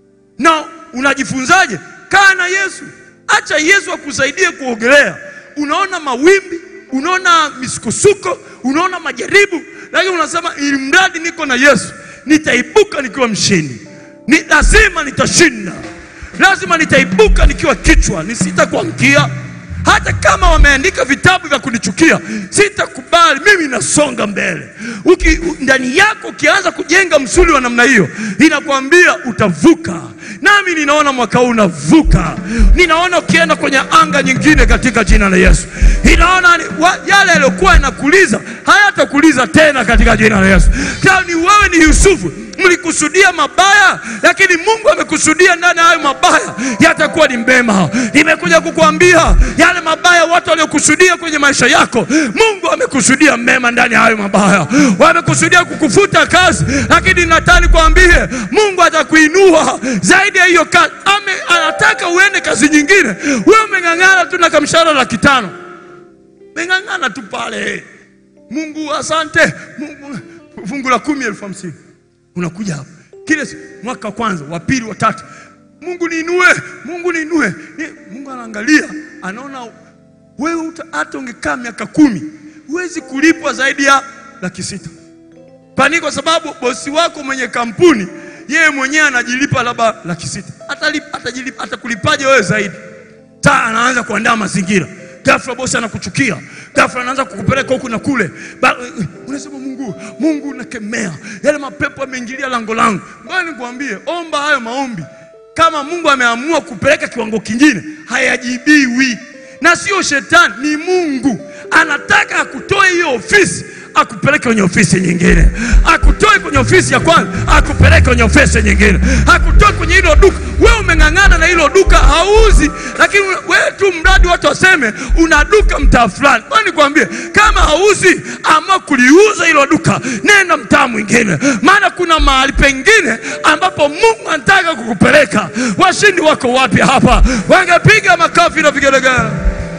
Na unajifunzaje? Kaa na Yesu, acha Yesu akusaidie kuogelea. Unaona mawimbi, unaona misukosuko, unaona majaribu, lakini unasema ili mradi niko na Yesu nitaibuka nikiwa mshindi, ni lazima nitashinda, lazima nitaibuka nikiwa kichwa, nisitakuangukia. Hata kama wameandika vitabu vya kunichukia, sitakubali. Mimi nasonga mbele. Uki, u- ndani yako ukianza kujenga msuli wa namna hiyo, inakwambia utavuka. Nami ninaona mwaka huu unavuka, ninaona ukienda kwenye anga nyingine katika jina la Yesu. Inaona ni- wa- yale yaliyokuwa yanakuliza hayatakuliza tena katika jina la Yesu. Kama ni wewe ni Yusufu, mlikusudia mabaya, lakini Mungu amekusudia ndani ya hayo mabaya yatakuwa ni mema. Nimekuja kukuambia yale mabaya watu waliokusudia kwenye maisha yako, Mungu amekusudia mema ndani ya hayo mabaya. Wamekusudia kukufuta kazi, lakini nataka nikwambie Mungu atakuinua zaidi ya hiyo kazi. Ame, anataka uende kazi nyingine. Wewe umeng'ang'ana tu na kamshahara laki tano, umeng'ang'ana tu pale. Mungu asante, Mungu fungu la kumi elfu hamsini unakuja hapa kile si- mwaka wa kwanza wa pili wa tatu, Mungu niinue, Mungu niinue. Ni- Mungu anaangalia anaona wewe uta- hata ungekaa miaka kumi huwezi kulipwa zaidi ya laki sita pani, kwa sababu bosi wako mwenye kampuni yeye mwenyewe anajilipa labda laki sita Atalip- atajilipa- atakulipaje wewe zaidi? Taa anaanza kuandaa mazingira, ghafla bosi anakuchukia, ghafla anaanza kukupeleka huku na kule. Ba- Unasema Mungu, Mungu nakemea yale mapepo yameingilia lango langu. Ngoja nikwambie, omba hayo maombi. Kama Mungu ameamua kupeleka kiwango kingine, hayajibiwi na sio shetani, ni Mungu anataka akutoe hiyo ofisi akupeleke kwenye ofisi nyingine, akutoe kwenye ofisi ya kwanza akupeleke kwenye ofisi nyingine, akutoe kwenye hilo duka. Wewe umeng'ang'ana na hilo duka hauzi, lakini wewe tu mradi watu waseme una duka mtaa fulani. Bwana nikwambie, kama hauzi, ama kuliuza hilo duka, nenda mtaa mwingine, maana kuna mahali pengine ambapo Mungu anataka kukupeleka. Washindi wako wapi hapa? Wangepiga makofi na vigelegele.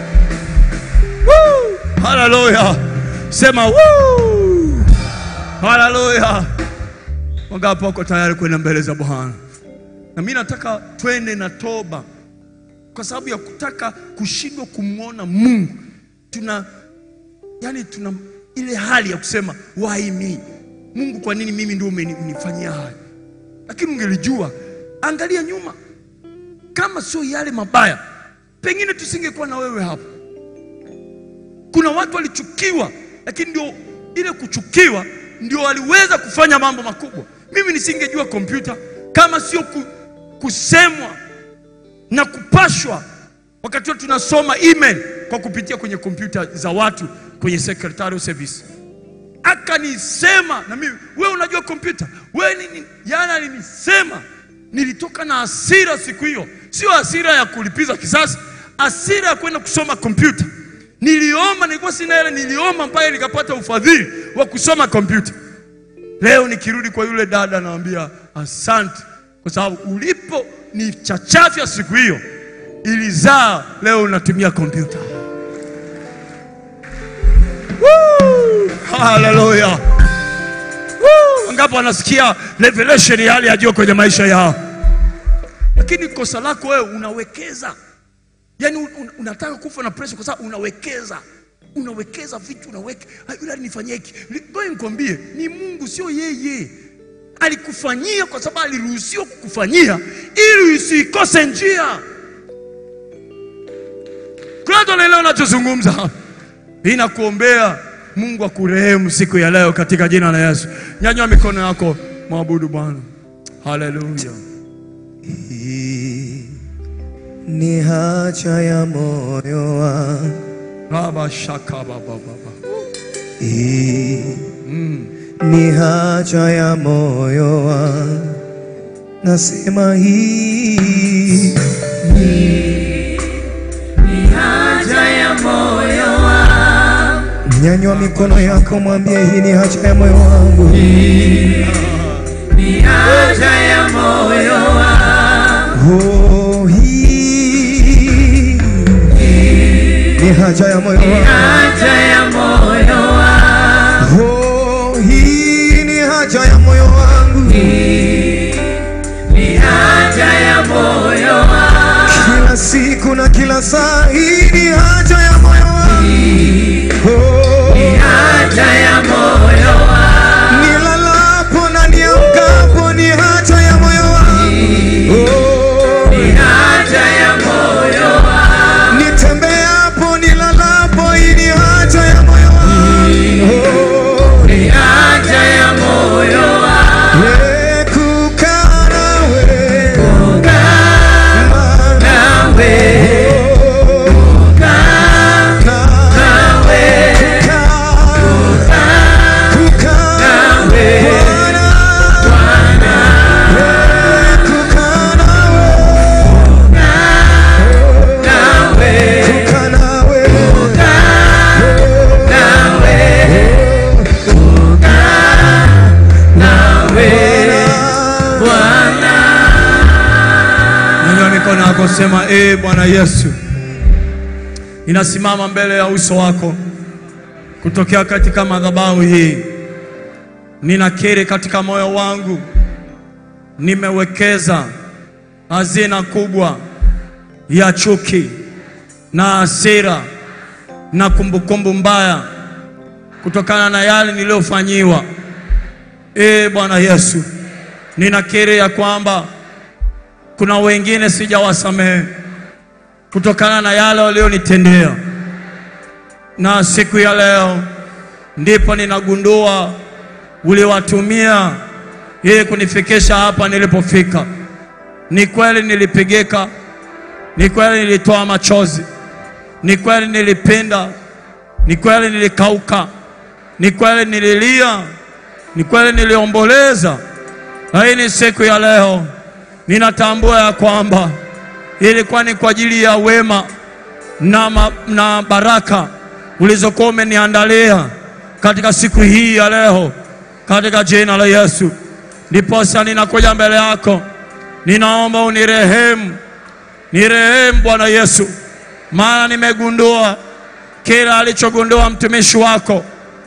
Woo! Haleluya. Sema woo! Haleluya. Wangapi wako tayari kwenda mbele za Bwana? Na mimi nataka twende na toba, kwa sababu ya kutaka kushindwa kumwona Mungu. Tuna yani, tuna ile hali ya kusema why me, Mungu, kwa nini mimi ndio umenifanyia haya? Lakini ungelijua, angalia nyuma, kama sio yale mabaya, pengine tusingekuwa na wewe hapa. Kuna watu walichukiwa, lakini ndio ile kuchukiwa ndio waliweza kufanya mambo makubwa. Mimi nisingejua kompyuta kama sio ku, kusemwa na kupashwa wakati wote tunasoma email kwa kupitia kwenye kompyuta za watu kwenye secretarial service. Akanisema na mimi, wewe unajua kompyuta wewe nini? Jana alinisema, nilitoka na hasira siku hiyo, sio hasira ya kulipiza kisasi, hasira ya kwenda kusoma kompyuta. Niliomba, nilikuwa sina hela, niliomba mpaka nikapata ufadhili wa kusoma kompyuta. Leo nikirudi kwa yule dada, naambia asante, kwa sababu ulipo ni chachafya siku hiyo ilizaa, leo unatumia kompyuta. Woo! Haleluya! Woo! Wangapi wanasikia revelation ya hali ya juu kwenye maisha yao? Lakini kosa lako wewe unawekeza, yaani un, un, unataka kufa na pressure kwa sababu unawekeza unawekeza vitu unaweka "Ah, yule alinifanyia hiki. Ngoja nikwambie, ni Mungu, sio yeye. Alikufanyia kwa sababu aliruhusiwa kukufanyia ili usikose njia. Kuna watu wanaelewa nachozungumza hapa. Ninakuombea Mungu akurehemu siku ya leo katika jina la Yesu. Nyanyua mikono yako, mwabudu Bwana. Haleluya. Hii ni haja ya moyo wangu, Baba shaka baba baba. hii ni haja ya moyo wangu, nasema hii haja ya moyo wangu, nyanyua mikono yako, mwambie hii ni haja ya moyo wangu, ni haja ya moyo wangu, oh, hii ni haja ya moyo wangu, haja ya moyo wangu, oh, hii ni haja ya moyo wangu, ni haja ya moyo wangu, kila siku na kila saa, hii ni haja ya moyo wangu, oh, haja ya moyo wangu, nilalapo na niamkapo, ni haja ya moyo wangu, oh, haja ya moyo wangu, nitembeapo, nilalapo, hii ni haja ya moyo wangu, oh, haja ya moyo wangu, we kukaa nawe, nawe Nyanyua mikono yako, sema ee Bwana Yesu, ninasimama mbele ya uso wako kutokea katika madhabahu hii. Ninakiri katika moyo wangu nimewekeza hazina kubwa ya chuki na hasira na kumbukumbu mbaya kutokana na yale niliyofanyiwa. Ee Bwana Yesu, ninakiri ya kwamba kuna wengine sijawasamehe kutokana na yale walionitendea, na siku ya leo ndipo ninagundua uliwatumia ili kunifikisha hapa nilipofika. Ni kweli nilipigika, ni kweli nilitoa machozi, ni kweli nilipinda, ni kweli nilikauka, ni kweli nililia, ni kweli niliomboleza, lakini siku ya leo ninatambua ya kwamba ilikuwa ni kwa ajili ya wema na, ma, na baraka ulizokuwa umeniandalia katika siku hii ya leo, katika jina la Yesu. Ndiposa ninakuja mbele yako, ninaomba unirehemu, nirehemu Bwana Yesu, maana nimegundua kila alichogundua mtumishi wako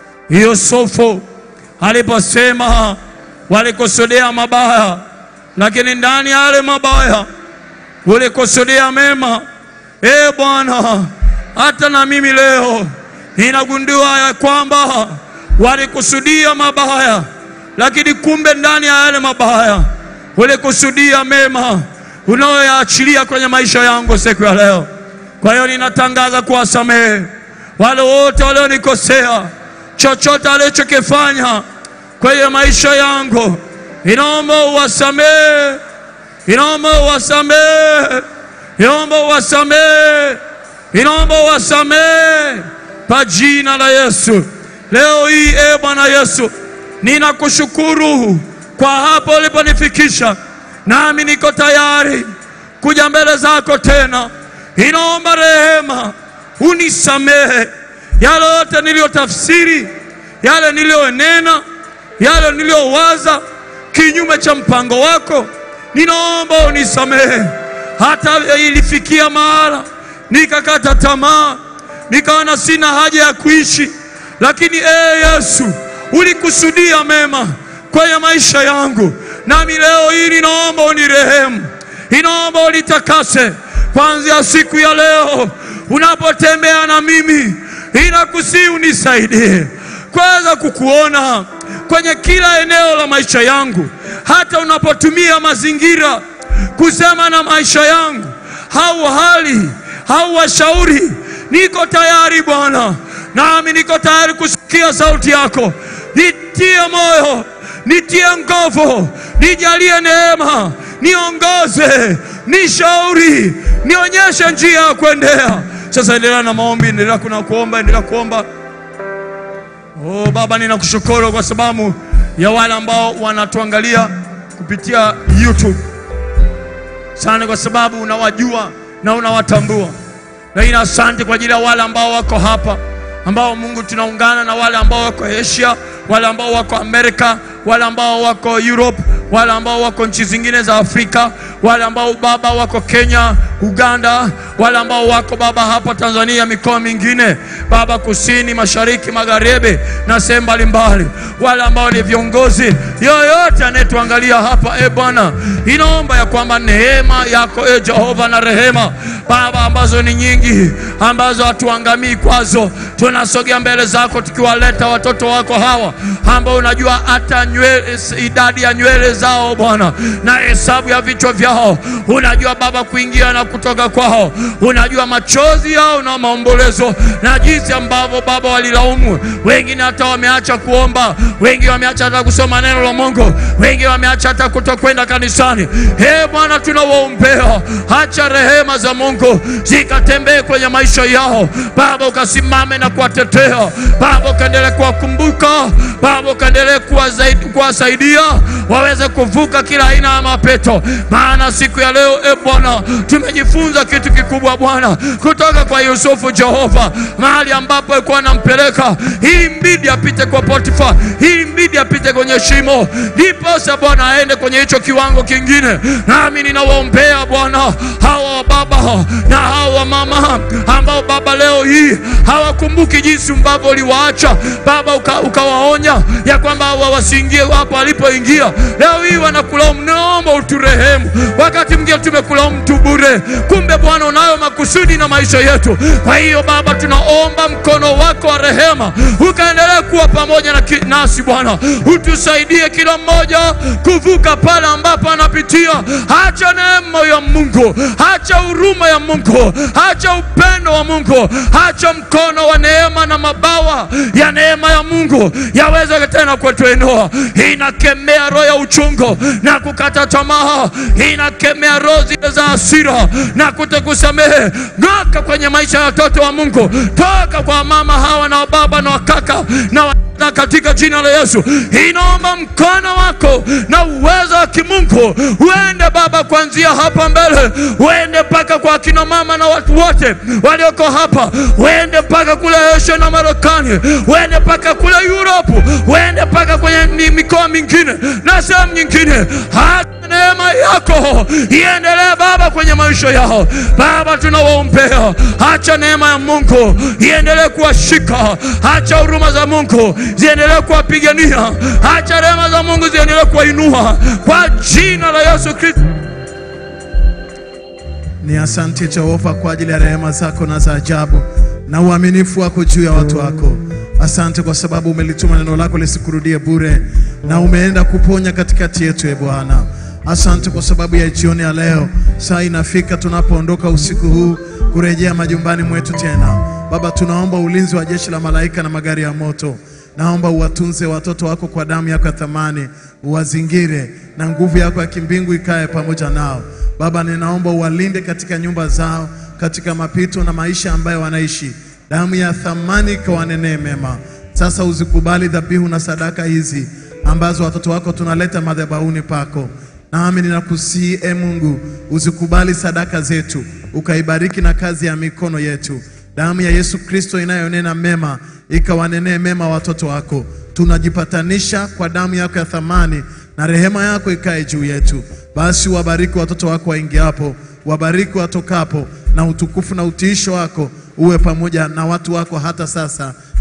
Yusufu aliposema walikusudia mabaya, lakini ndani ya yale mabaya ulikusudia mema. E Bwana, hata na mimi leo ninagundua ya kwamba walikusudia mabaya, lakini kumbe ndani ya yale mabaya ulikusudia mema unayoyaachilia kwenye maisha yangu siku ya leo. Kwa hiyo ninatangaza kuwasamehe wale wote walionikosea, chochote alichokifanya kwenye maisha yangu, inaomba uwasamehe, inaomba uwasamehe, inaomba uwasamehe, inaomba uwasamehe kwa jina la Yesu. Leo hii e Bwana Yesu, ninakushukuru kwa hapo uliponifikisha, nami niko tayari kuja mbele zako tena. Inaomba rehema, unisamehe yale yote niliyotafsiri, yale niliyonena, yale niliyowaza kinyume cha mpango wako. Ninaomba unisamehe, hata ilifikia mahala nikakata tamaa, nikaona sina haja ya kuishi, lakini ee Yesu ulikusudia mema kwenye maisha yangu, nami leo hii ninaomba unirehemu, ninaomba unitakase kuanzia siku ya leo. Unapotembea na mimi, inakusii unisaidie kuweza kukuona kwenye kila eneo la maisha yangu, hata unapotumia mazingira kusema na maisha yangu au hali au washauri, niko tayari Bwana, nami niko tayari kusikia sauti yako. Nitie moyo, nitie nguvu, nijalie neema, niongoze, nishauri, nionyeshe njia ya kuendea. Sasa endelea na maombi, endelea kuna kuomba, endelea kuomba. Oh Baba, ninakushukuru kwa sababu ya wale ambao wanatuangalia kupitia YouTube. Sana kwa sababu unawajua na unawatambua. Lakini asante kwa ajili ya wale ambao wako hapa, ambao Mungu tunaungana na wale ambao wako Asia, wale ambao wako Amerika, wale ambao wako Europe, wale ambao wako nchi zingine za Afrika, wale ambao Baba wako Kenya, Uganda, wale ambao wako Baba hapa Tanzania, mikoa mingine Baba, kusini, mashariki, magharibi na sehemu mbalimbali, wale ambao ni viongozi, yoyote anayetuangalia hapa, e Bwana, inaomba ya kwamba neema yako e Jehova na rehema Baba, ambazo ni nyingi, ambazo hatuangamii kwazo, tunasogea mbele zako tukiwaleta watoto wako hawa ambao unajua hata nywele, idadi ya nywele zao Bwana na hesabu ya vichwa vyao, unajua Baba kuingia na kutoka kwao, unajua machozi yao na maombolezo na jinsi ambavyo Baba walilaumu. Wengine hata wameacha kuomba, wengi wameacha hata kusoma neno la Mungu, wengi wameacha hata kutokwenda kanisani. He Bwana, tunawaombea, acha rehema za Mungu zikatembee kwenye maisha yao Baba, ukasimame na kuwatetea Baba, ukaendelee kuwakumbuka Baba, ukaendelee kuwasaidia waweze kuvuka kila aina ya mapeto, maana siku ya leo e Bwana tumejifunza kitu kikubwa Bwana kutoka kwa Yusufu Jehova, mahali ambapo alikuwa anampeleka ili mbidi apite kwa Potifa, ili mbidi apite kwenye shimo, ndiposa Bwana aende kwenye hicho kiwango kingine. Nami ninawaombea Bwana hawa baba na hawa mama ambao Baba leo hii hawakumbuki jinsi ambavyo uliwaacha Baba, ukawaonya uka ya kwamba hawa wasiingie hapo alipoingia. Leo hii wanakulaumu, naomba uturehemu. Wakati mwingine tumekulaumu tu bure, kumbe Bwana unayo makusudi na maisha yetu. Kwa hiyo Baba, tunaomba mkono wako wa rehema ukaendelee kuwa pamoja na nasi Bwana, utusaidie kila mmoja kuvuka pale ambapo anapitia. Acha neema ya Mungu, acha huruma ya Mungu, acha upendo wa Mungu, acha mkono wa neema na mabawa ya neema ya Mungu yaweze tena kutuinua. Inakemea roho ya uchungu na kukata tamaa, inakemea roho zile za hasira na kutokusamehe. Ng'oka kwenye maisha ya watoto wa Mungu, toka kwa mama hawa na baba na wakaka na wa na katika jina la Yesu inaomba mkono wako na uwezo wa kimungu uende Baba, kuanzia hapa mbele, uende mpaka kwa akina mama na watu wote walioko hapa, uende mpaka kule Asia na Marekani, uende mpaka kule Europe, uende mpaka kwenye mikoa mingine na sehemu nyingine. Hata neema yako iendelee Baba kwenye maisha yao Baba, tunawaombea, acha neema ya Mungu iendelee kuwashika, acha huruma za Mungu ziendelee kuwapigania, acha rehema za Mungu ziendelee kuwainua kwa jina la Yesu Kristo. Ni asante Jehova kwa ajili ya rehema zako na za ajabu na uaminifu wako juu ya watu wako. Asante kwa sababu umelituma neno lako lisikurudie bure, na umeenda kuponya katikati yetu, e Bwana. Asante kwa sababu ya jioni ya leo, saa inafika tunapoondoka usiku huu kurejea majumbani mwetu tena. Baba, tunaomba ulinzi wa jeshi la malaika na magari ya moto Naomba uwatunze watoto wako kwa damu yako ya thamani, uwazingire na nguvu yako ya kimbingu ikae pamoja nao. Baba, ninaomba uwalinde katika nyumba zao, katika mapito na maisha ambayo wanaishi. Damu ya thamani ikawanenee mema. Sasa uzikubali dhabihu na sadaka hizi ambazo watoto wako tunaleta madhabahuni pako. Nami ninakusihi e Mungu, uzikubali sadaka zetu, ukaibariki na kazi ya mikono yetu. Damu ya Yesu Kristo inayonena mema ikawanenee mema watoto wako. Tunajipatanisha kwa damu yako ya thamani, na rehema yako ikae juu yetu. Basi wabariki watoto wako waingiapo, wabariki watokapo, na utukufu na utiisho wako uwe pamoja na watu wako hata sasa